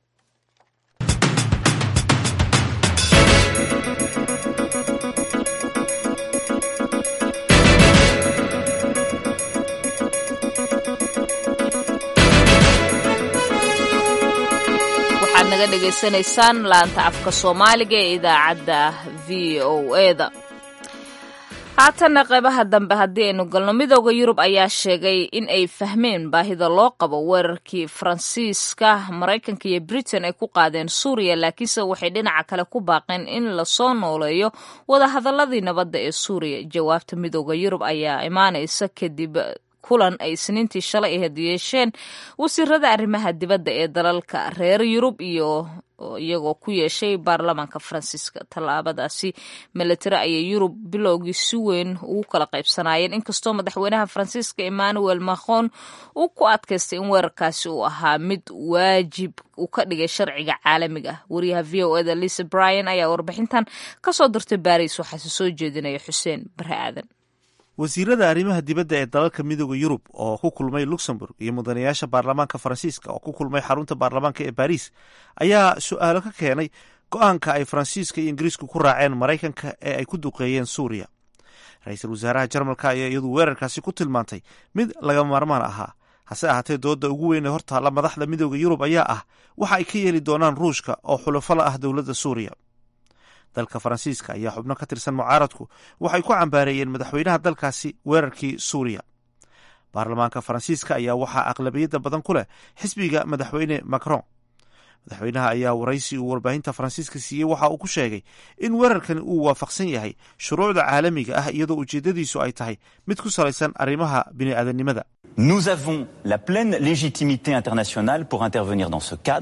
waxaad naga dhegaysanaysaan laanta afka soomaaliga ee idaacadda v o eda haatanna qeybaha dambe haddii aynu galno midooda yurub ayaa sheegay in ay fahmeen baahida loo qabo weerarkii faransiiska maraykanka iyo britain ay ku qaadeen suuriya laakiinse waxay dhinaca kale ku baaqeen in lasoo nooleeyo wadahadaladii nabadda ee suuriya jawaabta midooda yurub ayaa imaanaysa kadib kulan ay isniintii shalay ahayd yeesheen wasiirada arrimaha dibadda ee dalalka reer yurub iyo iyagoo ku yeeshay baarlamaanka faransiiska tallaabadaasi milatari ayay yurub bilowgii si weyn ugu kala qaybsanaayeen inkastoo madaxweynaha faransiiska emmanuel macron uu ku adkaystay in weerarkaasi uu ahaa mid waajib uu ka dhigay sharciga caalamiga ah wariyaha v o eda lisa bryan ayaa warbixintan kasoo dirtay baris waxaase soo jeedinaya xuseen bare aadan wasiirada arrimaha dibadda ee dalalka midooda yurub oo ku kulmay luxemburg iyo mudanayaasha baarlamaanka faransiiska oo ku kulmay xarunta baarlamaanka ee baris ayaa su-aalo ka keenay go-aanka ay faransiiska iyo ingiriisku ku raaceen maraykanka ee ay ku duqeeyeen suuriya ra-iisul wasaaraha jarmalka ayaa iyadu weerarkaasi ku tilmaantay mid laga maarmaan ahaa hase ahaatee dooda ugu weyn ee hortaalla madaxda midooda yurub ayaa ah waxa ay ka yeeli doonaan ruushka oo xulafala ah dowladda suuriya dalka faransiiska ayaa xubno ka tirsan mucaaradku waxay ku cambaareeyeen madaxweynaha dalkaasi weerarkii suuriya baarlamaanka faransiiska ayaa waxaa aqlabiyadda badan ku leh xisbiga madaxweyne macron madaxweynaha ayaa waraysi uu warbaahinta faransiiska siiyey waxa uu ku sheegay in weerarkani uu waafaqsan yahay shuruucda caalamiga ah iyadoo ujeeddadiisu ay tahay mid ku salaysan arrimaha bini'aadanimada Nous avons la pleine légitimité internationale pour intervenir dans ce cadre.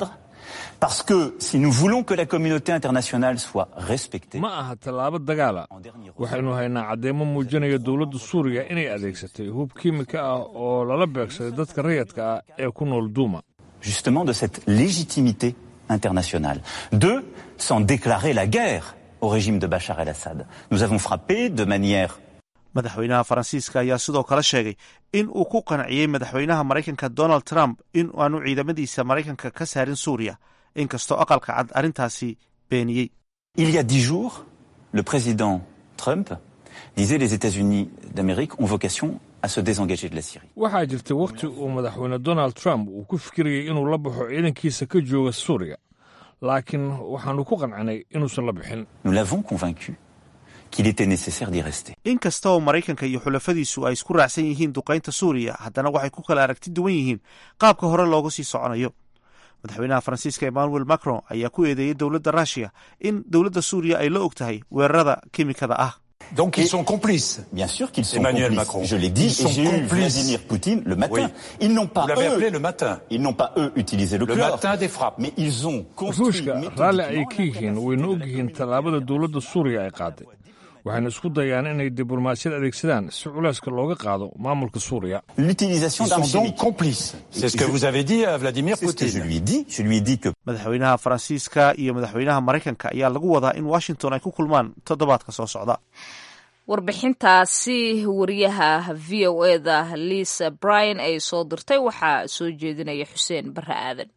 Parce que si nous voulons que la communauté internationale soit respectée, ma aha tallaabo dagaala waxaynu haynaa caddeemo muujinaya dowladda suuriya inay adeegsatay hub kiimika ah oo lala beegsaday dadka rayadka ah ee ku nool duuma justement de cette légitimité internationale. Deux, sans déclarer la guerre au régime de Bachar el-Assad. Nous avons frappé de manière madaxweynaha faransiiska ayaa sidoo kale sheegay in uu ku qanciyey madaxweynaha maraykanka donald trump in aanu ciidamadiisa maraykanka ka saarin suuriya inkastoo aqalka cad arrintaasi beeniyey Il y a dix jours, le président Trump disait les États-Unis d'Amérique ont vocation à se désengager de la Syrie. waxaa jirtay wakhti uu madaxweyne donald trump uu ku fikirayay inuu la baxo ciidankiisa ka jooga suuriya laakiin waxaannu ku qancinay inuusan la bixin Nous l'avons convaincu qu'il était nécessaire d'y rester. inkasta oo maraykanka iyo xulafadiisu ay isku raacsan yihiin duqaynta suuriya haddana waxay ku kala aragti duwan yihiin qaabka hore looga sii soconayo madaxweynaha faransiiska emmanuel macron ayaa ku eedeeyey dowladda ruushiya in dowladda suuriya ay la og tahay weerarada kimikada ah Donc ils sont complices. Bien sûr qu'ils sont Emmanuel complices. Macron. Je l'ai dit, Ils sont et j'ai eu complices. Vladimir Poutine le matin. Oui. Ils n'ont pas Vous l'avez eux, appelé le matin. Ils n'ont pas eux utilisé le, Le chlore, matin des frappes. mais ils ont construit ruushka raalli ay méthodiquement ka yihiin wayna og yihiin tallaabada dowladda suuriya ay qaaday waxayna isku dayaan inay diblomaasiyad adeegsadaan si culeyska looga qaado maamulka suuriya l'utilisation Ils d'armes sont donc chimiques. complices. C'est ce que Je- vous avez dit à Vladimir C'est ce que je Poutine. lui ai dit. Je lui ai dit que madaxweynaha faransiiska iyo madaxweynaha maraykanka ayaa lagu wadaa in washington ay ku kulmaan toddobaadka soo socda warbixintaasi wariyaha v o eda lisa bryan ay soo dirtay waxaa soo jeedinaya xuseen bare aadan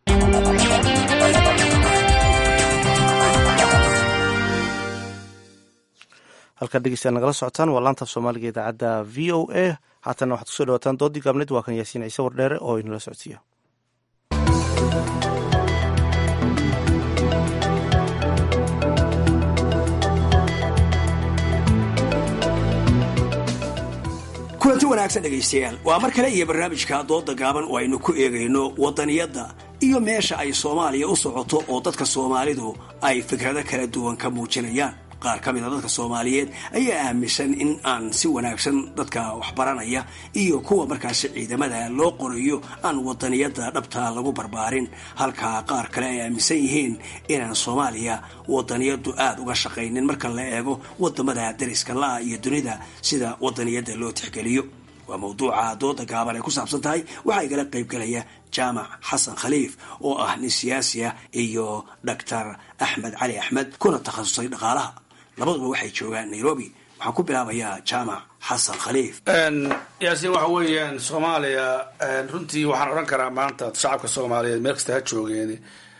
halkaad dhegeystayaal nagala socotaan waa laanta af soomaaliga idaacadda v o a haatanna waxaad kusoo dhawataan doodii gaabneed waa kan yaasiin ciise wardheere oo inala socodsiiya kulanti wanaagsan dhegaystayaal waa mar kale iyo barnaamijka dooda gaaban oo aynu ku eegayno wadaniyadda iyo meesha ay soomaaliya u socoto oo dadka soomaalidu ay fikrado kala duwan ka muujinayaan qaar ka mida dadka soomaaliyeed ayaa aaminsan in aan si wanaagsan dadka waxbaranaya iyo kuwa markaasi ciidamada loo qorayo aan wadaniyadda dhabta lagu barbaarin halka qaar kale ay aaminsan yihiin inaan soomaaliya wadaniyaddu aada uga shaqaynin marka la eego wadamada dariska la-a iyo dunida sida wadaniyadda loo tixgeliyo waa mawduuca dooda gaaban ay ku saabsan tahay waxaa igala qaybgelaya jaamac xasan khaliif oo ah nin siyaasi ah iyo doctor axmed cali axmed kuna takhasusay dhaqaalaha labaduba waxay joogaan nairobi waxaan ku bilaabayaa jaamac xasan khaliif yaasiin waxa weeyaan soomaaliya runtii waxaan odhan karaa maanta shacabka soomaaliyeed meel kasta ha joogeen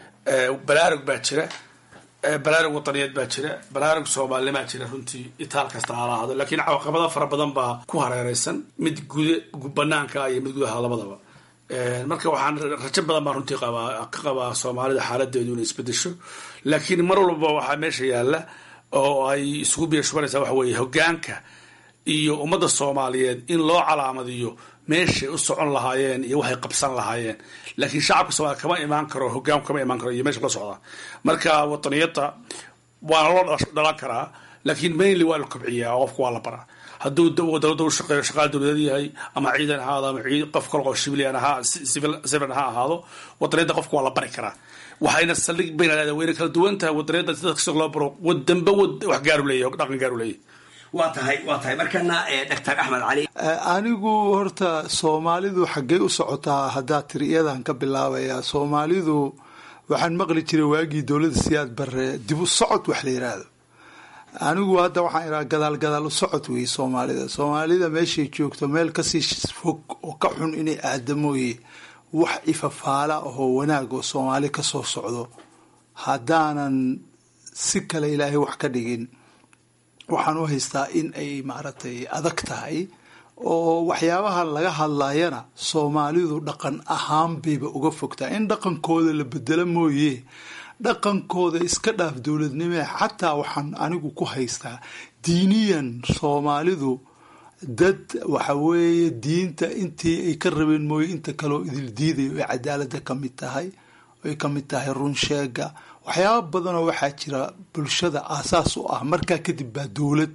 balaarug baa jira balaarug wadaniyeed baa jira balaarug soomaalinimaa jira runtii itaal kasta ha lahaado laakiin caqabado fara badan baa ku hareereysan mid gude banaanka iyo mid gudaha labadaba marka waxaan rajo badan baan runtii qabaa ka qabaa soomaalida xaaladeedu inay isbedesho laakiin mar walba waxaa meesha yaalla oo ay isugu biirshubanaysaa waxa weeye hogaanka iyo ummadda soomaaliyeed in loo calaamadiyo meeshay u socon lahaayeen iyo waxay qabsan lahaayeen laakiin shacabka soomaliya kama imaan karo hogaanku kama imaan karo iyo meesha la socda marka wadaniyadda waana loo dhalan karaa laakiin mainly waa la kobciyaa oo qofka waa la baraa hadduu dowladda u shaqeeyo shaqaal dowladeed yahay ama ciidan ahaado ama qof kale oo civilian ahaa civilian ha ahaado wadaniyadda qofka waa la bari karaa waxayna saldhig bayna leedahay wayna kala duwan tahay wadaniyadda sida kasta loo baro wadanba wax gaaru leeyahay dhaqan gaaru leeyahay waa tahay waa tahay markana doctor axmed cali anigu horta soomaalidu xaggey u socotaa haddaa tiri iyadan ka bilaabayaa soomaalidu waxaan maqli jiray waagii dowladda siyaad bare dib u socod wax la yidhaahdo anigu hadda waxaan idhaha gadaal gadaal u socod weeye soomaalida soomaalida meeshay joogto meel kasii fog oo ka xun inay aada mooye wax ifafaala ahoo wanaag oo soomaali kasoo socdo haddaanan si kale ilaahay wax ka dhigin waxaan u haystaa in ay maaragtay adag tahay oo waxyaabaha laga hadlayana soomaalidu dhaqan ahaan bayba uga fogtaa in dhaqankooda la bedelo mooye dhaqankooda iska dhaaf dowladnimee xataa waxaan anigu ku haystaa diiniyan soomaalidu dad waxa weeye diinta intii ay ka rabeen mooye inta kaleo idil diidayo ay cadaalada ka mid tahay ay ka mid tahay runsheega waxyaaba badanoo waxaa jira bulshada aasaas u ah markaa kadib baa dowlad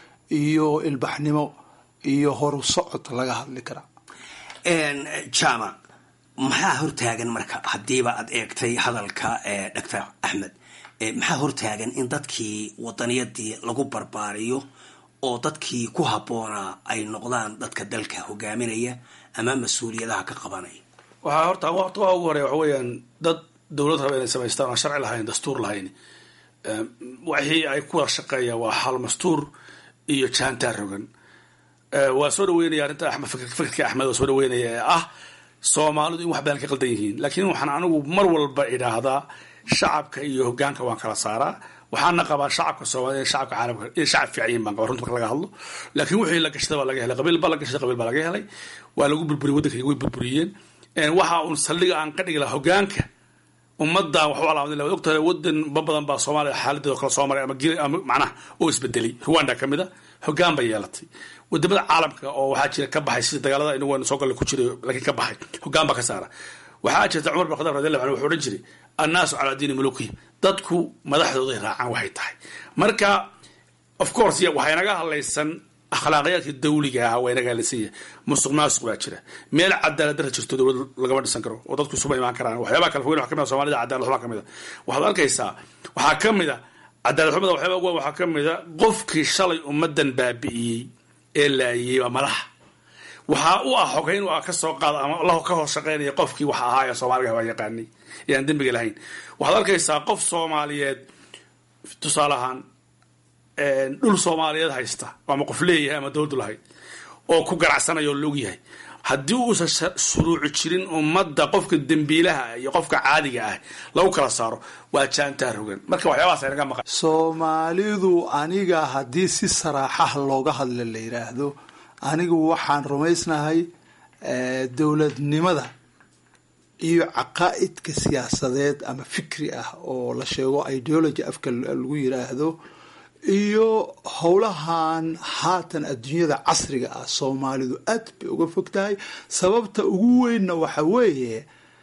iyo ilbaxnimo iyo horu socod laga hadli karaa jaamac maxaa hortaagan marka haddiiba aad eegtay hadalka doctor axmed maxaa hortaagan in dadkii wadaniyadii lagu barbaariyo oo dadkii ku habboonaa ay noqdaan dadka dalka hogaaminaya ama mas-uuliyadaha ka qabanaya waxaa horta horta waa ugu horeya waxa weeyaan dad dowlad raba inay samaystaan aan sharci lahayn dastuur lahayn wixii ay ku wada shaqeeyaan waa xal mastuur iyo jaantaar rogan waa soo dhaweynaya arrinta axmed fikirka axmed waa soo dhaweynaya ee ah soomaalidu in wax badan ka qaldan yihiin laakiin waxaan anigu mar walba idhaahdaa shacabka iyo hogaanka waan kala saaraa waxaana qabaa shacabka soomaalida in shacabka caalamka in shacab fiican yihin baan qabaa runta marka laga hadlo laakiin wixii la gashada baa laga helay qabiil baa la gashaday qabiil baa laga helay waa lagu burburiyey waddanka way burburiyeen waxa uun saldhiga aan ka dhigi lahaa hogaanka ummadan wax u calaamadin laha ogtahay wadan ba badan baa soomaaliya xaaladeeda kala soo maray ama gil ama macnaha oo isbedelay rwanda ka mid a hogaan bay yeelatay wadamada caalamka oo waxaa jira ka baxay sida dagaalada inagu aynu soo galle ku jiray laakiin ka baxay hogaan baa ka saara waxaa jirta cumar bin khadaab radiallahu anhu wuxuu odhan jiray annaasu calaa diini mulukihim dadku madaxdooday raacaan waxay tahay marka of course waxay naga hadlaysan akhlaaqiyaadka dawliga ah waa inaga hadlaysan yahay musuq maasuq baa jira meel cadaalad dara jirto dowlad lagama dhisan karo oo dadku isuba imaan karaan waxyaabaha kala fogeyn waxa kamid a soomaalida cadaalad xumaa kamid a waxaad arkaysaa waxaa ka mid a cadaalad xumada waxyaaba ugu waxaa ka mid a qofkii shalay ummadan baabi'iyey ee laayiyey waa madaxa waxaa u ah xogeyn u ah ka soo qaada ama la ka hoos shaqaynaya qofkii wax ahaa ee soomaaliga waa yaqaanay ee aan dembiga lahayn waxaad arkaysaa qof soomaaliyeed tusaale ahaan dhul soomaaliyeed haysta ama qof leeyahay ama dowladdu lahayd oo ku ganacsanaya oo la ogyahay haddii uusan shuruuci jirin ummadda qofka dembiilaha iyo qofka caadiga ah lagu kala saaro waa jaantaar hogan marka waxyaabahaas aynaga maqan soomaalidu aniga haddii si saraaxaha looga hadla la yidhaahdo anigu waxaan rumaysnahay dowladnimada iyo caqaa'idka siyaasadeed ama fikri ah oo la sheego ideology afka lagu yidhaahdo iyo howlahan haatan adduunyada casriga ah soomaalidu aad bay uga fog tahay sababta ugu weynna waxa weeye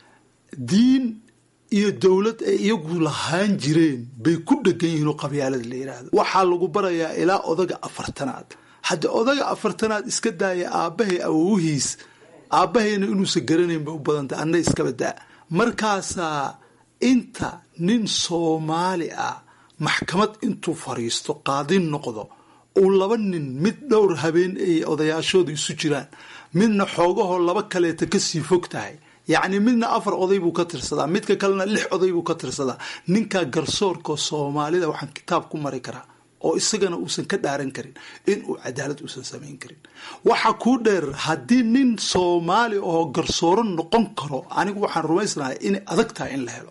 diin iyo dowlad ay iyagu lahaan jireen bay ku dhegan yihiin oo qabyaalada la yidhaahdo waxaa lagu barayaa ilaa odaga afartanaad hadda odaga afartanaad iska daaya aabbahay awowihiis aabbahayna inuusan garanayn bay u badantay anna iskaba daa markaasaa inta nin soomaali ah maxkamad intuu fariisto qaadin noqdo uu laba nin mid dhowr habeen ay odayaashooda isu jiraan midna xoogahoo laba kaleeta kasii fog tahay yacni midna afar oday buu ka tirsadaa midka kalena lix oday buu ka tirsadaa ninkaa garsoorka soomaalida waxaan kitaab ku mari karaa oo isagana uusan ka dhaaran karin inuu cadaalad uusan samayn karin waxa kuu dheer haddii nin soomaali oo garsooro noqon karo anigu waxaan rumaysnahay inay adag tahay in la helo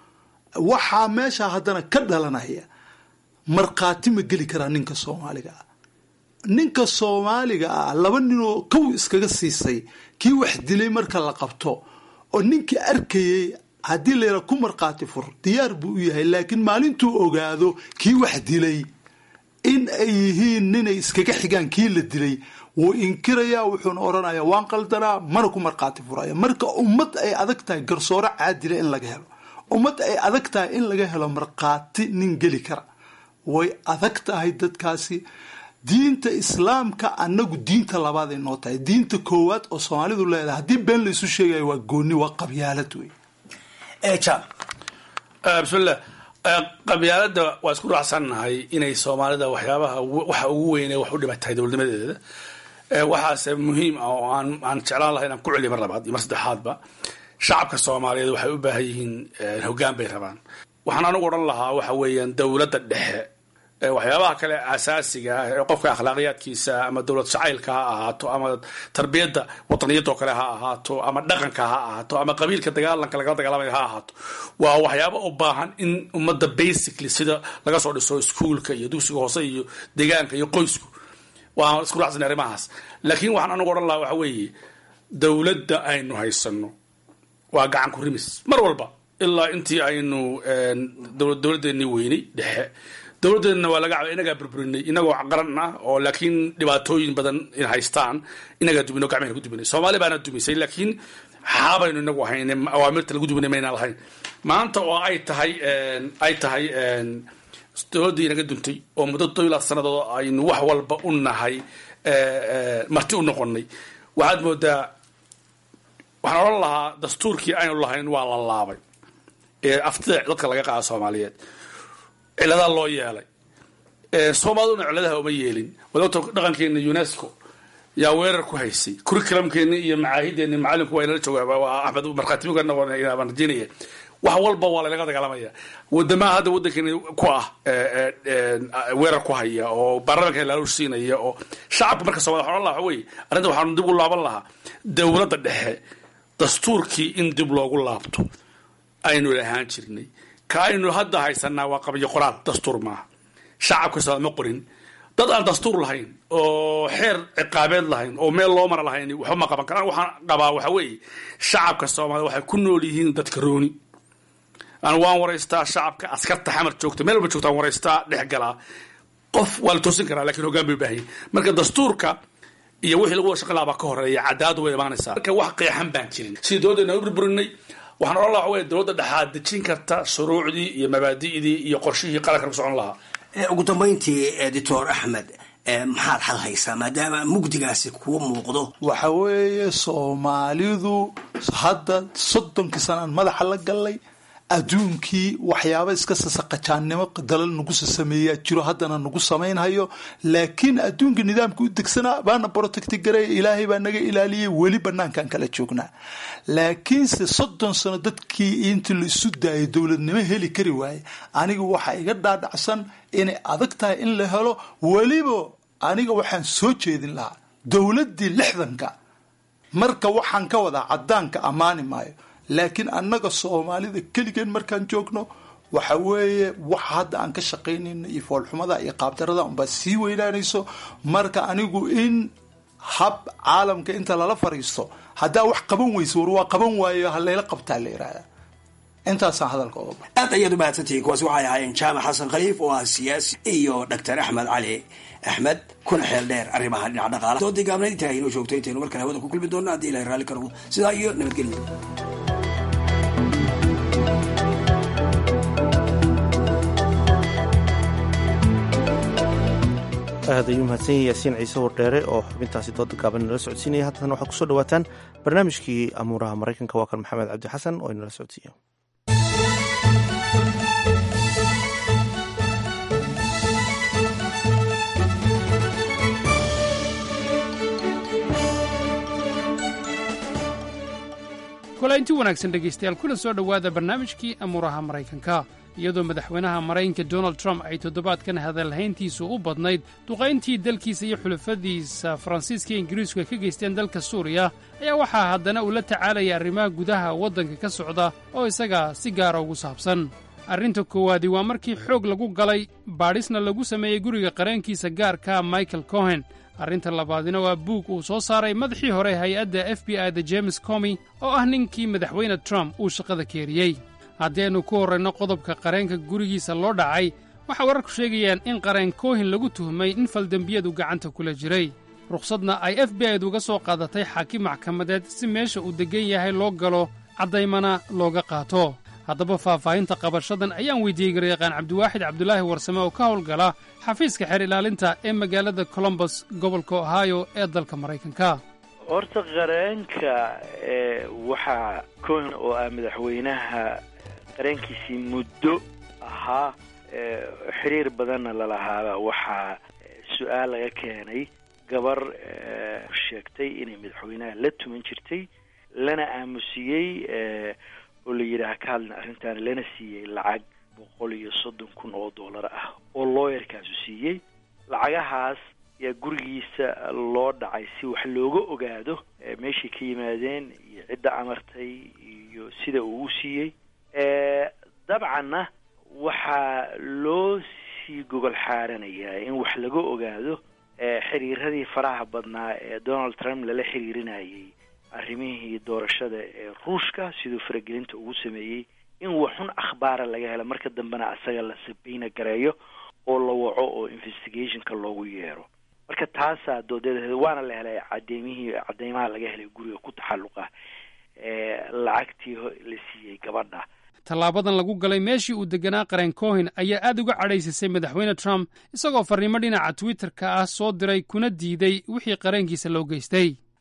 waxaa meesha haddana ka dhalanaya markhaati ma geli karaa ninka soomaaliga ah ninka soomaaliga ah laba ninoo kow iskaga siisay kii wax dilay marka la qabto oo ninkii arkayay haddii layra ku markhaati fur diyaar buu u yahay laakiin maalintuu ogaado kii wax dilay in ay yihiin ninay iskaga xigaan kii la dilay wuu inkirayaa wuxuuna odhanayaa waan qaldanaa mana ku markhaati furaya marka ummad ay adag tahay garsooro caadila in laga helo ummad ay adag tahay in laga helo markhaati nin geli kara way adag tahay dadkaasi diinta islaamka annagu diinta labaaday noo tahay diinta koowaad oo soomaalidu leedahay haddii been laysu sheegayo waa gooni waa qabyaalad wey bismillah qabyaalada waa isku raacsannahay inay soomaalida waxyaabaha waxa ugu weyne wax u dhiba tahay dowladnimadeeda waxaase muhiim ah oo aan aan jeclaan lahay inaan ku celiyo mar labaad iyo mar saddexaadba shacabka soomaaliyeed waxay u baahan yihiin hoggaan bay rabaan waxaan anigu odhan lahaa waxa weeyaan dowladda dhexe waxyaabaha kale asaasiga ah ee qofka akhlaaqiyaadkiisa ama dowlad jacaylka ha ahaato ama tarbiyadda wadaniyadoo kale ha ahaato ama dhaqanka ha ahaato ama qabiilka dagaalanka lagala dagaalamaya ha ahaato waa waxyaaba u baahan in ummadda basically sida laga soo dhiso iskuolka iyo dugsiga hoose iyo deegaanka iyo qoysku waan isku raacsanay arrimahaas laakiin waxaan anigu odhan lahaa waxa weeye dowladda aynu haysano waa gacan ku rimis mar walba ilaa intii aynu dowladdeennii weynay dhexe dowladdeedna waa laga inagaa burburinay inagoo qaran ah oo laakiin dhibaatooyin badan in haystaan inagaa dumino gacmahayna ku duminay soomaali baana dumisay laakiin xaabaynu inagu ahayn awaamirta lagu duminay maynaan lahayn maanta oo ay tahay ay tahay dowladdii inaga duntay oo muddo todobilaad sannadood aynu wax walba u nahay marti u noqonay waxaad moodaa waxaan odhan lahaa dastuurkii aynu lahayn waa la laabay ee aftida dadka laga qaada soomaaliyeed ciladaa loo yeelay soomaaliduna ciladaha uma yeelin wadata dhaqankeena unesco yaa weerar ku haysay curriculumkeeni iyo macaahideeni macalinku waa inala joogaa axmed markhaatimigan rajinaya wax walba waa lalaga dagaalamaya wadamaha hadda waddankeeni ku ah weerar ku haya oo baarlamanka laaluush siinaya oo shacabka marka soomaliya waxaan odhan lahaa waxa weye arrinta waxaanu dib u laaban lahaa dowladda dhexe dastuurkii in dib loogu laabto aynu lahaan jirnay ka aynu hadda haysanaa waa qabyo qoraal dastuur maaha shacabka soomali ma qorin dad aan dastuur lahayn oo xeer ciqaabeed lahayn oo meel loo mara lahayn waxba ma qaban karaan waxaan qabaa waxa weeye shacabka soomaalida waxay ku nool yihiin dadka rooni aan waan waraystaa shacabka askarta xamar joogta meel walba joogta aan waraystaa dhex galaa qof waa la toosin karaa lakin hoggaan bay baahan marka dastuurka iyo wixii lagu wada shaqan lahaa baa ka horeeya cadaaladu way imaanaysaa marka wax qeexan baan jirin sidii dowladdeena u burburinay waxaan odhan lahaa waxa weye dowladda dhexaad dejin karta shuruucdii iyo mabaadi'dii iyo qorshihii qaranka lagu socon lahaa ugu dambayntii editor axmed maxaad xal haysaa maadaama mugdigaasi kuwa muuqdo waxa weeye soomaalidu hadda soddonkii sanaan madaxa la gallay adduunkii waxyaaba iska sasaqajaannimo dalal nagu sasameeyaa jiro haddana nagu samaynhayo laakiin adduunka nidaamka u degsanaa baana protecti garay ilaahay baa naga ilaaliyay weli banaankan kala joognaa laakiinse soddon sano dadkii intii la isu daayay dowladnimo heli kari waaye aniga waxaa iga dhaadhacsan inay adag tahay in la helo weliba aniga waxaan soo jeedin lahaa dowladdii lixdanka marka waxaan ka wadaa caddaanka ammaani maayo laakiin annaga soomaalida keligeen markaan joogno waxa weeye waxa hadda aan ka shaqaynayno iyo foolxumada iyo qaabdarada unbaa sii weynaanayso marka anigu in hab caalamka inta lala fariisto haddaa wax qaban weyso war waa qaban waayo halayla qabtaa la yihahda intaasaan hadalka oga ba aad ayaad u mahadsantihiin kuwaasi waxay ahaayeen jaamac xasan khaliif oo ah siyaasi iyo doctor axmed cali axmed kuna xeel dheer arrimaha dhinaca dhaqaala doodii gaabnayd intaa inoo joogto intaynu markale hawada ku kulmi doonno haddii ilahay raalli ka noqdo sidaa iyo nabadgelyo aad ayuu mahadsan yahay yaasiin ciise wardheere oo xubintaasi dooda gaaban inala socodsiinaya haddana waxaa kusoo dhawaataan barnaamijkii amuuraha maraykanka waa kan maxamed cabdi xasan oo inala socodsiiya kulaynti wanaagsan dhegaystayaal kuna soo dhowaada barnaamijkii amuuraha maraykanka iyadoo madaxweynaha maraykanka donald trump ay toddobaadkan hadalhayntiisu u badnayd duqayntii dalkiisa iyo xulafadiisa faransiiska iyo ingiriisku ay ka geysteen dalka suuriya ayaa waxaa haddana uu la tacaalaya arrimaha gudaha waddanka ka socda oo isaga si gaara ugu saabsan arrinta koowaadi waa markii xoog lagu galay baadhisna lagu sameeyey guriga qareenkiisa gaarka michael cohen arrinta labaadina waa buug uu soo saaray madaxii hore hay-adda f b i da james comi oo ah ninkii madaxweyne trump uu shaqada keeriyey haddii aynu ku horrayno qodobka qareenka gurigiisa loo dhacay waxaa wararku sheegayaan in qareen koohin lagu tuhmay in faldembiyadu gacanta kula jiray rukhsadna ay f b i-du uga soo qaadatay xaakim maxkamadeed si meesha uu deggan yahay loo galo caddaymana looga qaato haddaba faahfaahinta qabashadan ayaan weydiiyey garyaqaan cabdiwaaxid cabdulaahi warsame oo ka howlgala xafiiska xeer ilaalinta ee magaalada colombos gobolka ohio ee dalka maraykanka horta qareenka waxaa cohen oo ah madaxweynaha qareenkiisii muddo ahaa xiriir badanna lalahaaba waxaa su-aal laga keenay gabar sheegtay inay madaxweynaha la tuman jirtay lana aamusiyey oo la yidhaaha ka hadlin arrintan lana siiyey lacag boqol iyo soddon kun oo dollar ah oo looyarkaasu siiyey lacagahaas yaa gurigiisa loo dhacay si wax looga ogaado meeshay ka yimaadeen iyo cidda amartay iyo sida uu u siiyey dabcanna waxaa loo sii gogol xaaranayaa in wax laga ogaado xiriiradii faraha badnaa ee donald trump lala xiriirinayay arrimihii doorashada ee ruushka siduu faragelinta ugu sameeyey in waxun akhbaara laga helo marka dambena asaga la sabayna gareeyo oo la waco oo investigationka loogu yeero marka taasaa doodeeda waana la helay cadeymihii cadeymaha laga helay guriga ku taxalluqa lacagtii la siiyey gabadha tallaabadan lagu galay meeshii uu deganaa qareen cohen ayaa aad uga cadhaysisay madaxweyne trump isagoo farriimo dhinaca twitterka ah soo diray kuna diiday wixii qareenkiisa loo geystay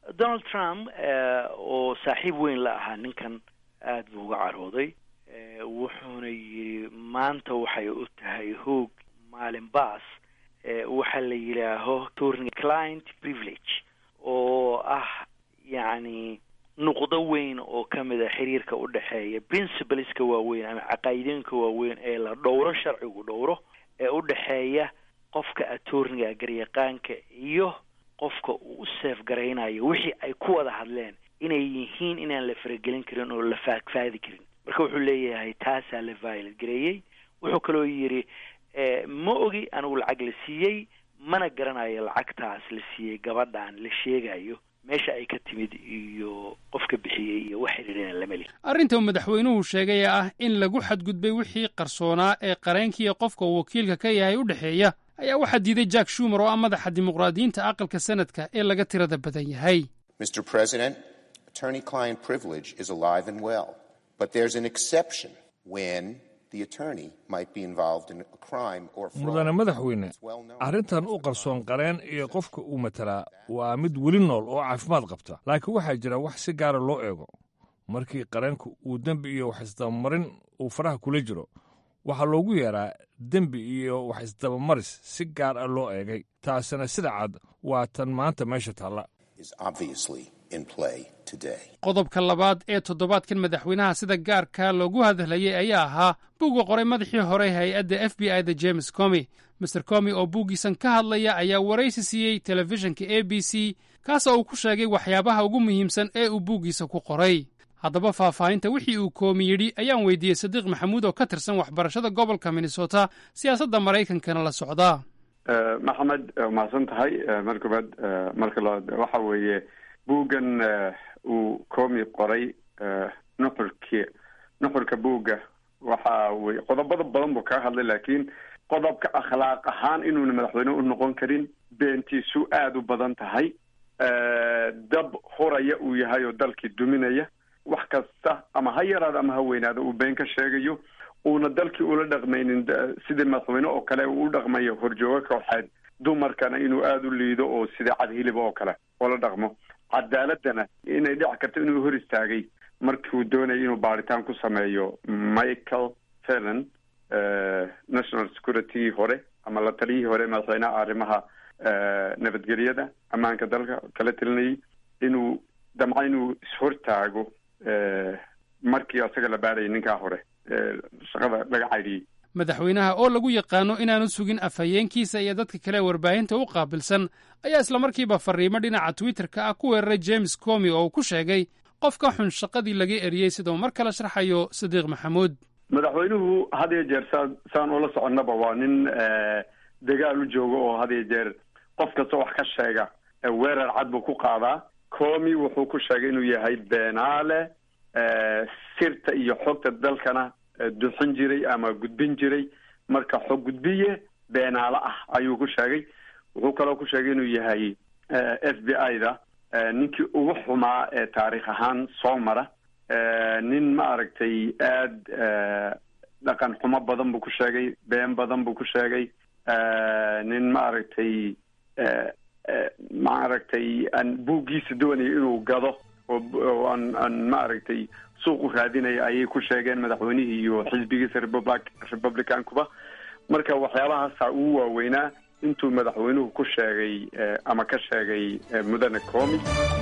donald trump oo saaxiib weyn la ahaa ninkan aada buu uga carooday wuxuuna yidhi maanta waxay u tahay hoog maalin baas waxaa la yidhaaho turning client privilege oo ah yacni nuqdo weyn oo ka mid a xiriirka u dhexeeya principleska waaweyn ama caqaa'idooyinka waaweyn ee la dhowro sharcigu dhowro ee u dhexeeya qofka attorniga garyaqaanka iyo qofka uu u seef garaynayo wixii ay ku wada hadleen inay yihiin inaan la faragelin karin oo la faagfaadi karin marka wuxuu leeyahay taasaa la violate gareeyey wuxuu kaloo yidhi ma ogi anigu lacag la siiyey mana garanayo lacagtaas la siiyey gabadhan la sheegayo meesha ay ka timid iyo qofka bixiyey iyo wax xidhiirina lama lihi arrinta uu madaxweynuhu sheegay ee ah in lagu xadgudbay wixii qarsoonaa ee qareenkiiyo qofka uu wakiilka ka yahay u dhexeeya ayaa waxaa diiday jack shumer oo ah madaxa dimuqraadiyiinta aqalka sanadka ee laga tirada badan yahay mr president attorney client privilege is alive and well but there's an exception when mudane madaxweyne arrintan u qarsoon qareen iyo qofka uu matalaa waa mid weli nool oo caafimaad qabta laakiin waxaa jira wax si gaara loo eego markii qareenku uu dembi iyo wax isdabamarin uu faraha kula jiro waxaa loogu yeeraa dembi iyo wax isdabamaris si gaar ah loo eegay taasina sida cad waa tan maanta meesha taalla qodobka labaad ee toddobaadkan madaxweynaha sida gaarka loogu hadlayay ayaa ahaa buugga qoray madaxii hore hay-adda f b i da james comi master comi oo buuggiisan ka hadlaya ayaa waraysi siiyey telefishinka a b c kaasoo uu ku sheegay waxyaabaha ugu muhiimsan ee uu buuggiisa ku qoray haddaba faahfaahinta wixii uu koomi yidhi ayaan weydiiyey sadiiq maxamuud oo ka tirsan waxbarashada gobolka minnesota siyaasadda maraykankana la socda maxamed mahadsan tahay mar koobaad marka labaad waxa weeye buuggan uu koomi qoray nuxurki nuxurka buugga waxa weye qodobada badan buu kaga hadlay laakiin qodobka akhlaaq ahaan inuuna madaxweyne u noqon karin beentiisu aada u badan tahay dab huraya uu yahay oo dalkii duminaya wax kasta ama ha yaraado ama ha weynaado uu been ka sheegayo uuna dalkii ula dhaqmaynin sidii madaxweyne oo kale uu u dhaqmayo horjoogo kooxeed dumarkana inuu aada u liido oo sida cadhilib oo kale oola dhaqmo cadaaladana inay dhici karto inuu hor istaagay markiuu doonayay inuu baaritaan ku sameeyo michael felon national security hore ama la taliyihii hore madaxweynaha arrimaha nabadgelyada ammaanka dalka kala telinayay inuu damco inuu ishortaago markii asaga la baarayay ninkaa hore shaqada laga caydhiyey madaxweynaha oo lagu yaqaano inaanu sugin afhayeenkiisa iyo dadka kale warbaahinta u qaabilsan ayaa islamarkiiba fariimo dhinaca twitterka ah ku weeraray james comi oo uu ku sheegay qof ka xun shaqadii laga eriyey sidau mar kale sharxayo sadiiq maxamuud madaxweynuhu had iyo jeer saa saan ula soconnaba waa nin dagaal u jooga oo had iyo jeer qof kasta wax ka sheega weerar cad buu ku qaadaa comi wuxuu ku sheegay inuu yahay beenaale sirta iyo xogta dalkana duxin jiray ama gudbin jiray marka xog gudbiye beenaale ah ayuu ku sheegay wuxuu kaloo ku sheegay inuu yahay f b i da ninkii ugu xumaa ee taarikh ahaan soo mara nin ma aragtay aada dhaqan xumo badan buu ku sheegay been badan buu ku sheegay nin ma aragtay ma aragtay aan buuggiisa doonayo inuu gado oo aan aan ma aragtay suuq u raadinaya ayay ku sheegeen madaxweynihii iyo xisbigiisa republic republicankuba marka waxyaabahaasa ugu waaweynaa intuu madaxweynuhu ku sheegay ama ka sheegay mudane comi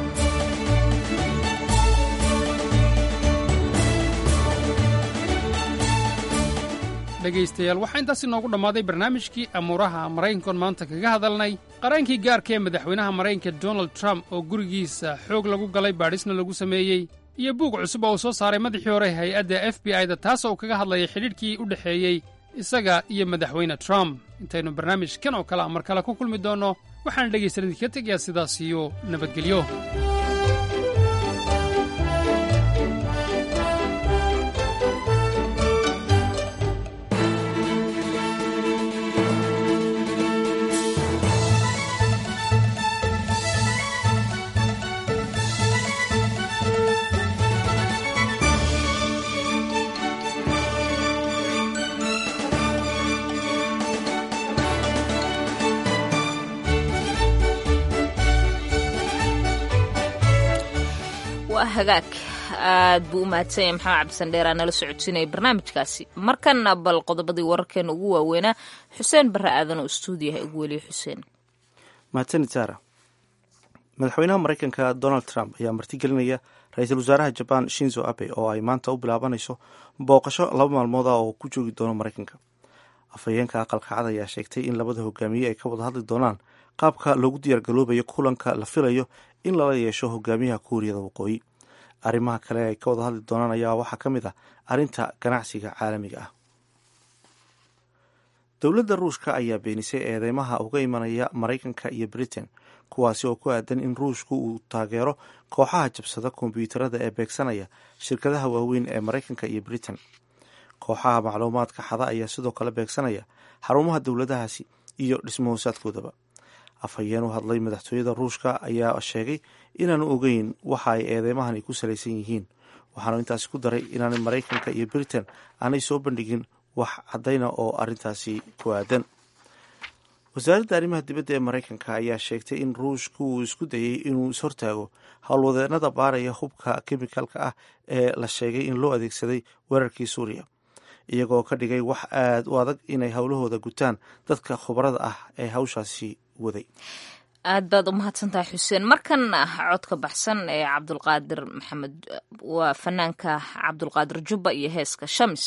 dhegaystayaal waxaa intaas inoogu dhammaaday barnaamijkii amuuraha maraykankoon maanta kaga hadalnay qaraankii gaarka ee madaxweynaha maraykanka donald trump oo gurigiisa xoog lagu galay baadhisna lagu sameeyey iyo buug cusub oo uu soo saaray madaxii hore hay-adda f b i da taasoo uu kaga hadlayay xidhiidhkii u dhexeeyey isaga iyo madaxweyne trump intaynu barnaamijkan oo kale a mar kale ku kulmi doonno waxaana dhegaysan idinka tegayaa sidaas iyo nabadgelyo waa hagaag aad buu u mahadsanyay maxamed cabdisandheeraa nala socodsiinaya barnaamijkaasi markana bal qodobadii wararkeena ugu waaweynaa xuseen barre aadan oo stuudiyaha ugu weliye xuseen mahadsanid saara madaxweynaha maraykanka donald trump ayaa martigelinaya ra-iisul wasaaraha jaban shinzo abe oo ay maanta u bilaabanayso booqasho laba maalmood ah oo ku joogi doono maraykanka afhayeenka aqalka cad ayaa sheegtay in labada hogaamiye ay ka wada hadli doonaan qaabka loogu diyaargaloobayo kulanka la filayo in lala yeesho hogaamiyaha kuuriyada waqooyi arrimaha kale ay ka wada hadli doonaan ayaa waxaa ka mid ah arrinta ganacsiga caalamiga ah dowladda ruushka ayaa beenisay eedeymaha uga imanaya maraykanka iyo britain kuwaasi oo ku aadan in ruushku uu taageero kooxaha jabsada kombyuutarada ee beegsanaya shirkadaha waaweyn ee maraykanka iyo britain kooxaha macluumaadka xada ayaa sidoo kale beegsanaya xarumaha dowladahaasi iyo dhismahoosaadkoodaba afhayeen u hadlay madaxtooyada ruushka ayaa sheegay inaanu ogeyn waxa ay eedeymahani ku salaysan yihiin waxaanu intaasi ku daray inaanay maraykanka iyo britain aanay soo bandhigin wax caddayna oo arrintaasi ku aadan wasaaradda arrimaha dibadda ee maraykanka ayaa sheegtay in ruushku uu isku dayay inuu ishortaago howlwadeenada baaraya hubka kemikalka ah ee la sheegay in loo adeegsaday weerarkii suuriya iyagoo ka dhigay wax aada u adag inay howlahooda gutaan dadka khubarada ah ee hawshaasi waday aad baad u mahadsantahay xuseen markan codka baxsan ee cabdulqaadir maxamed waa fanaanka cabdulqaadir jubba iyo heeska shamis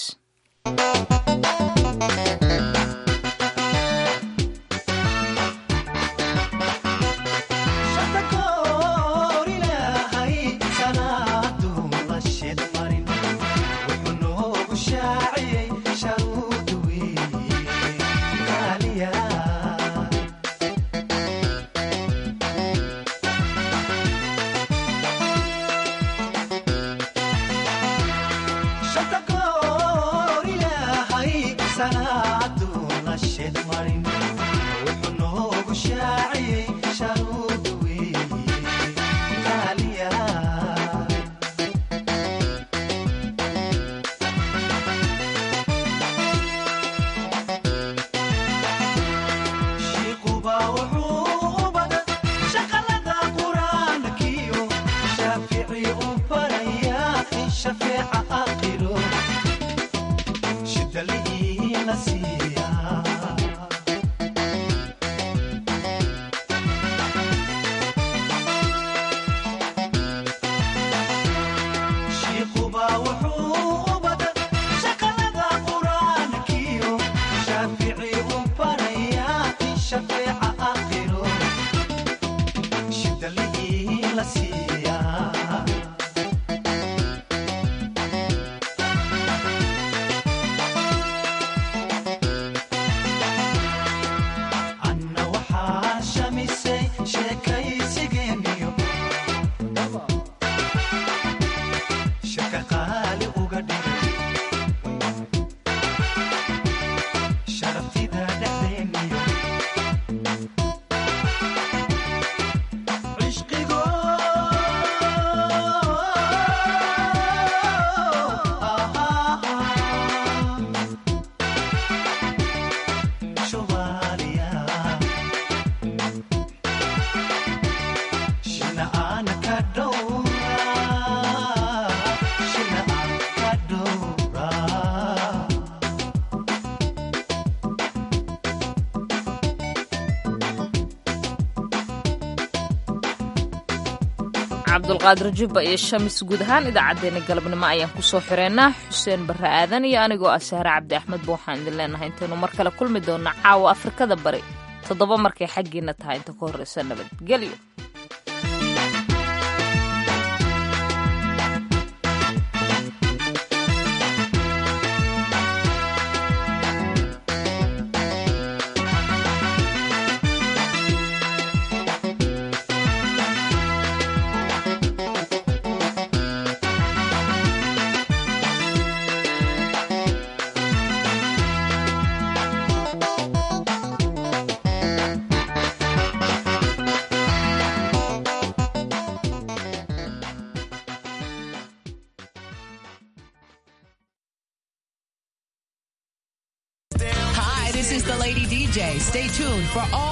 cabdulqaadir jubba iyo shamis guud ahaan idaacaddeenna galabnimo ayaan kusoo xireynaa xuseen barre aadan iyo anigoo ah sahre cabdi axmedba waxaan idin leenahay intaynu mar kale kulmi doonna caawa afrikada bari toddoba markay xaggiina tahay inta ka horreysa nabadgelyo Hi, this is the Lady DJ. Stay tuned for all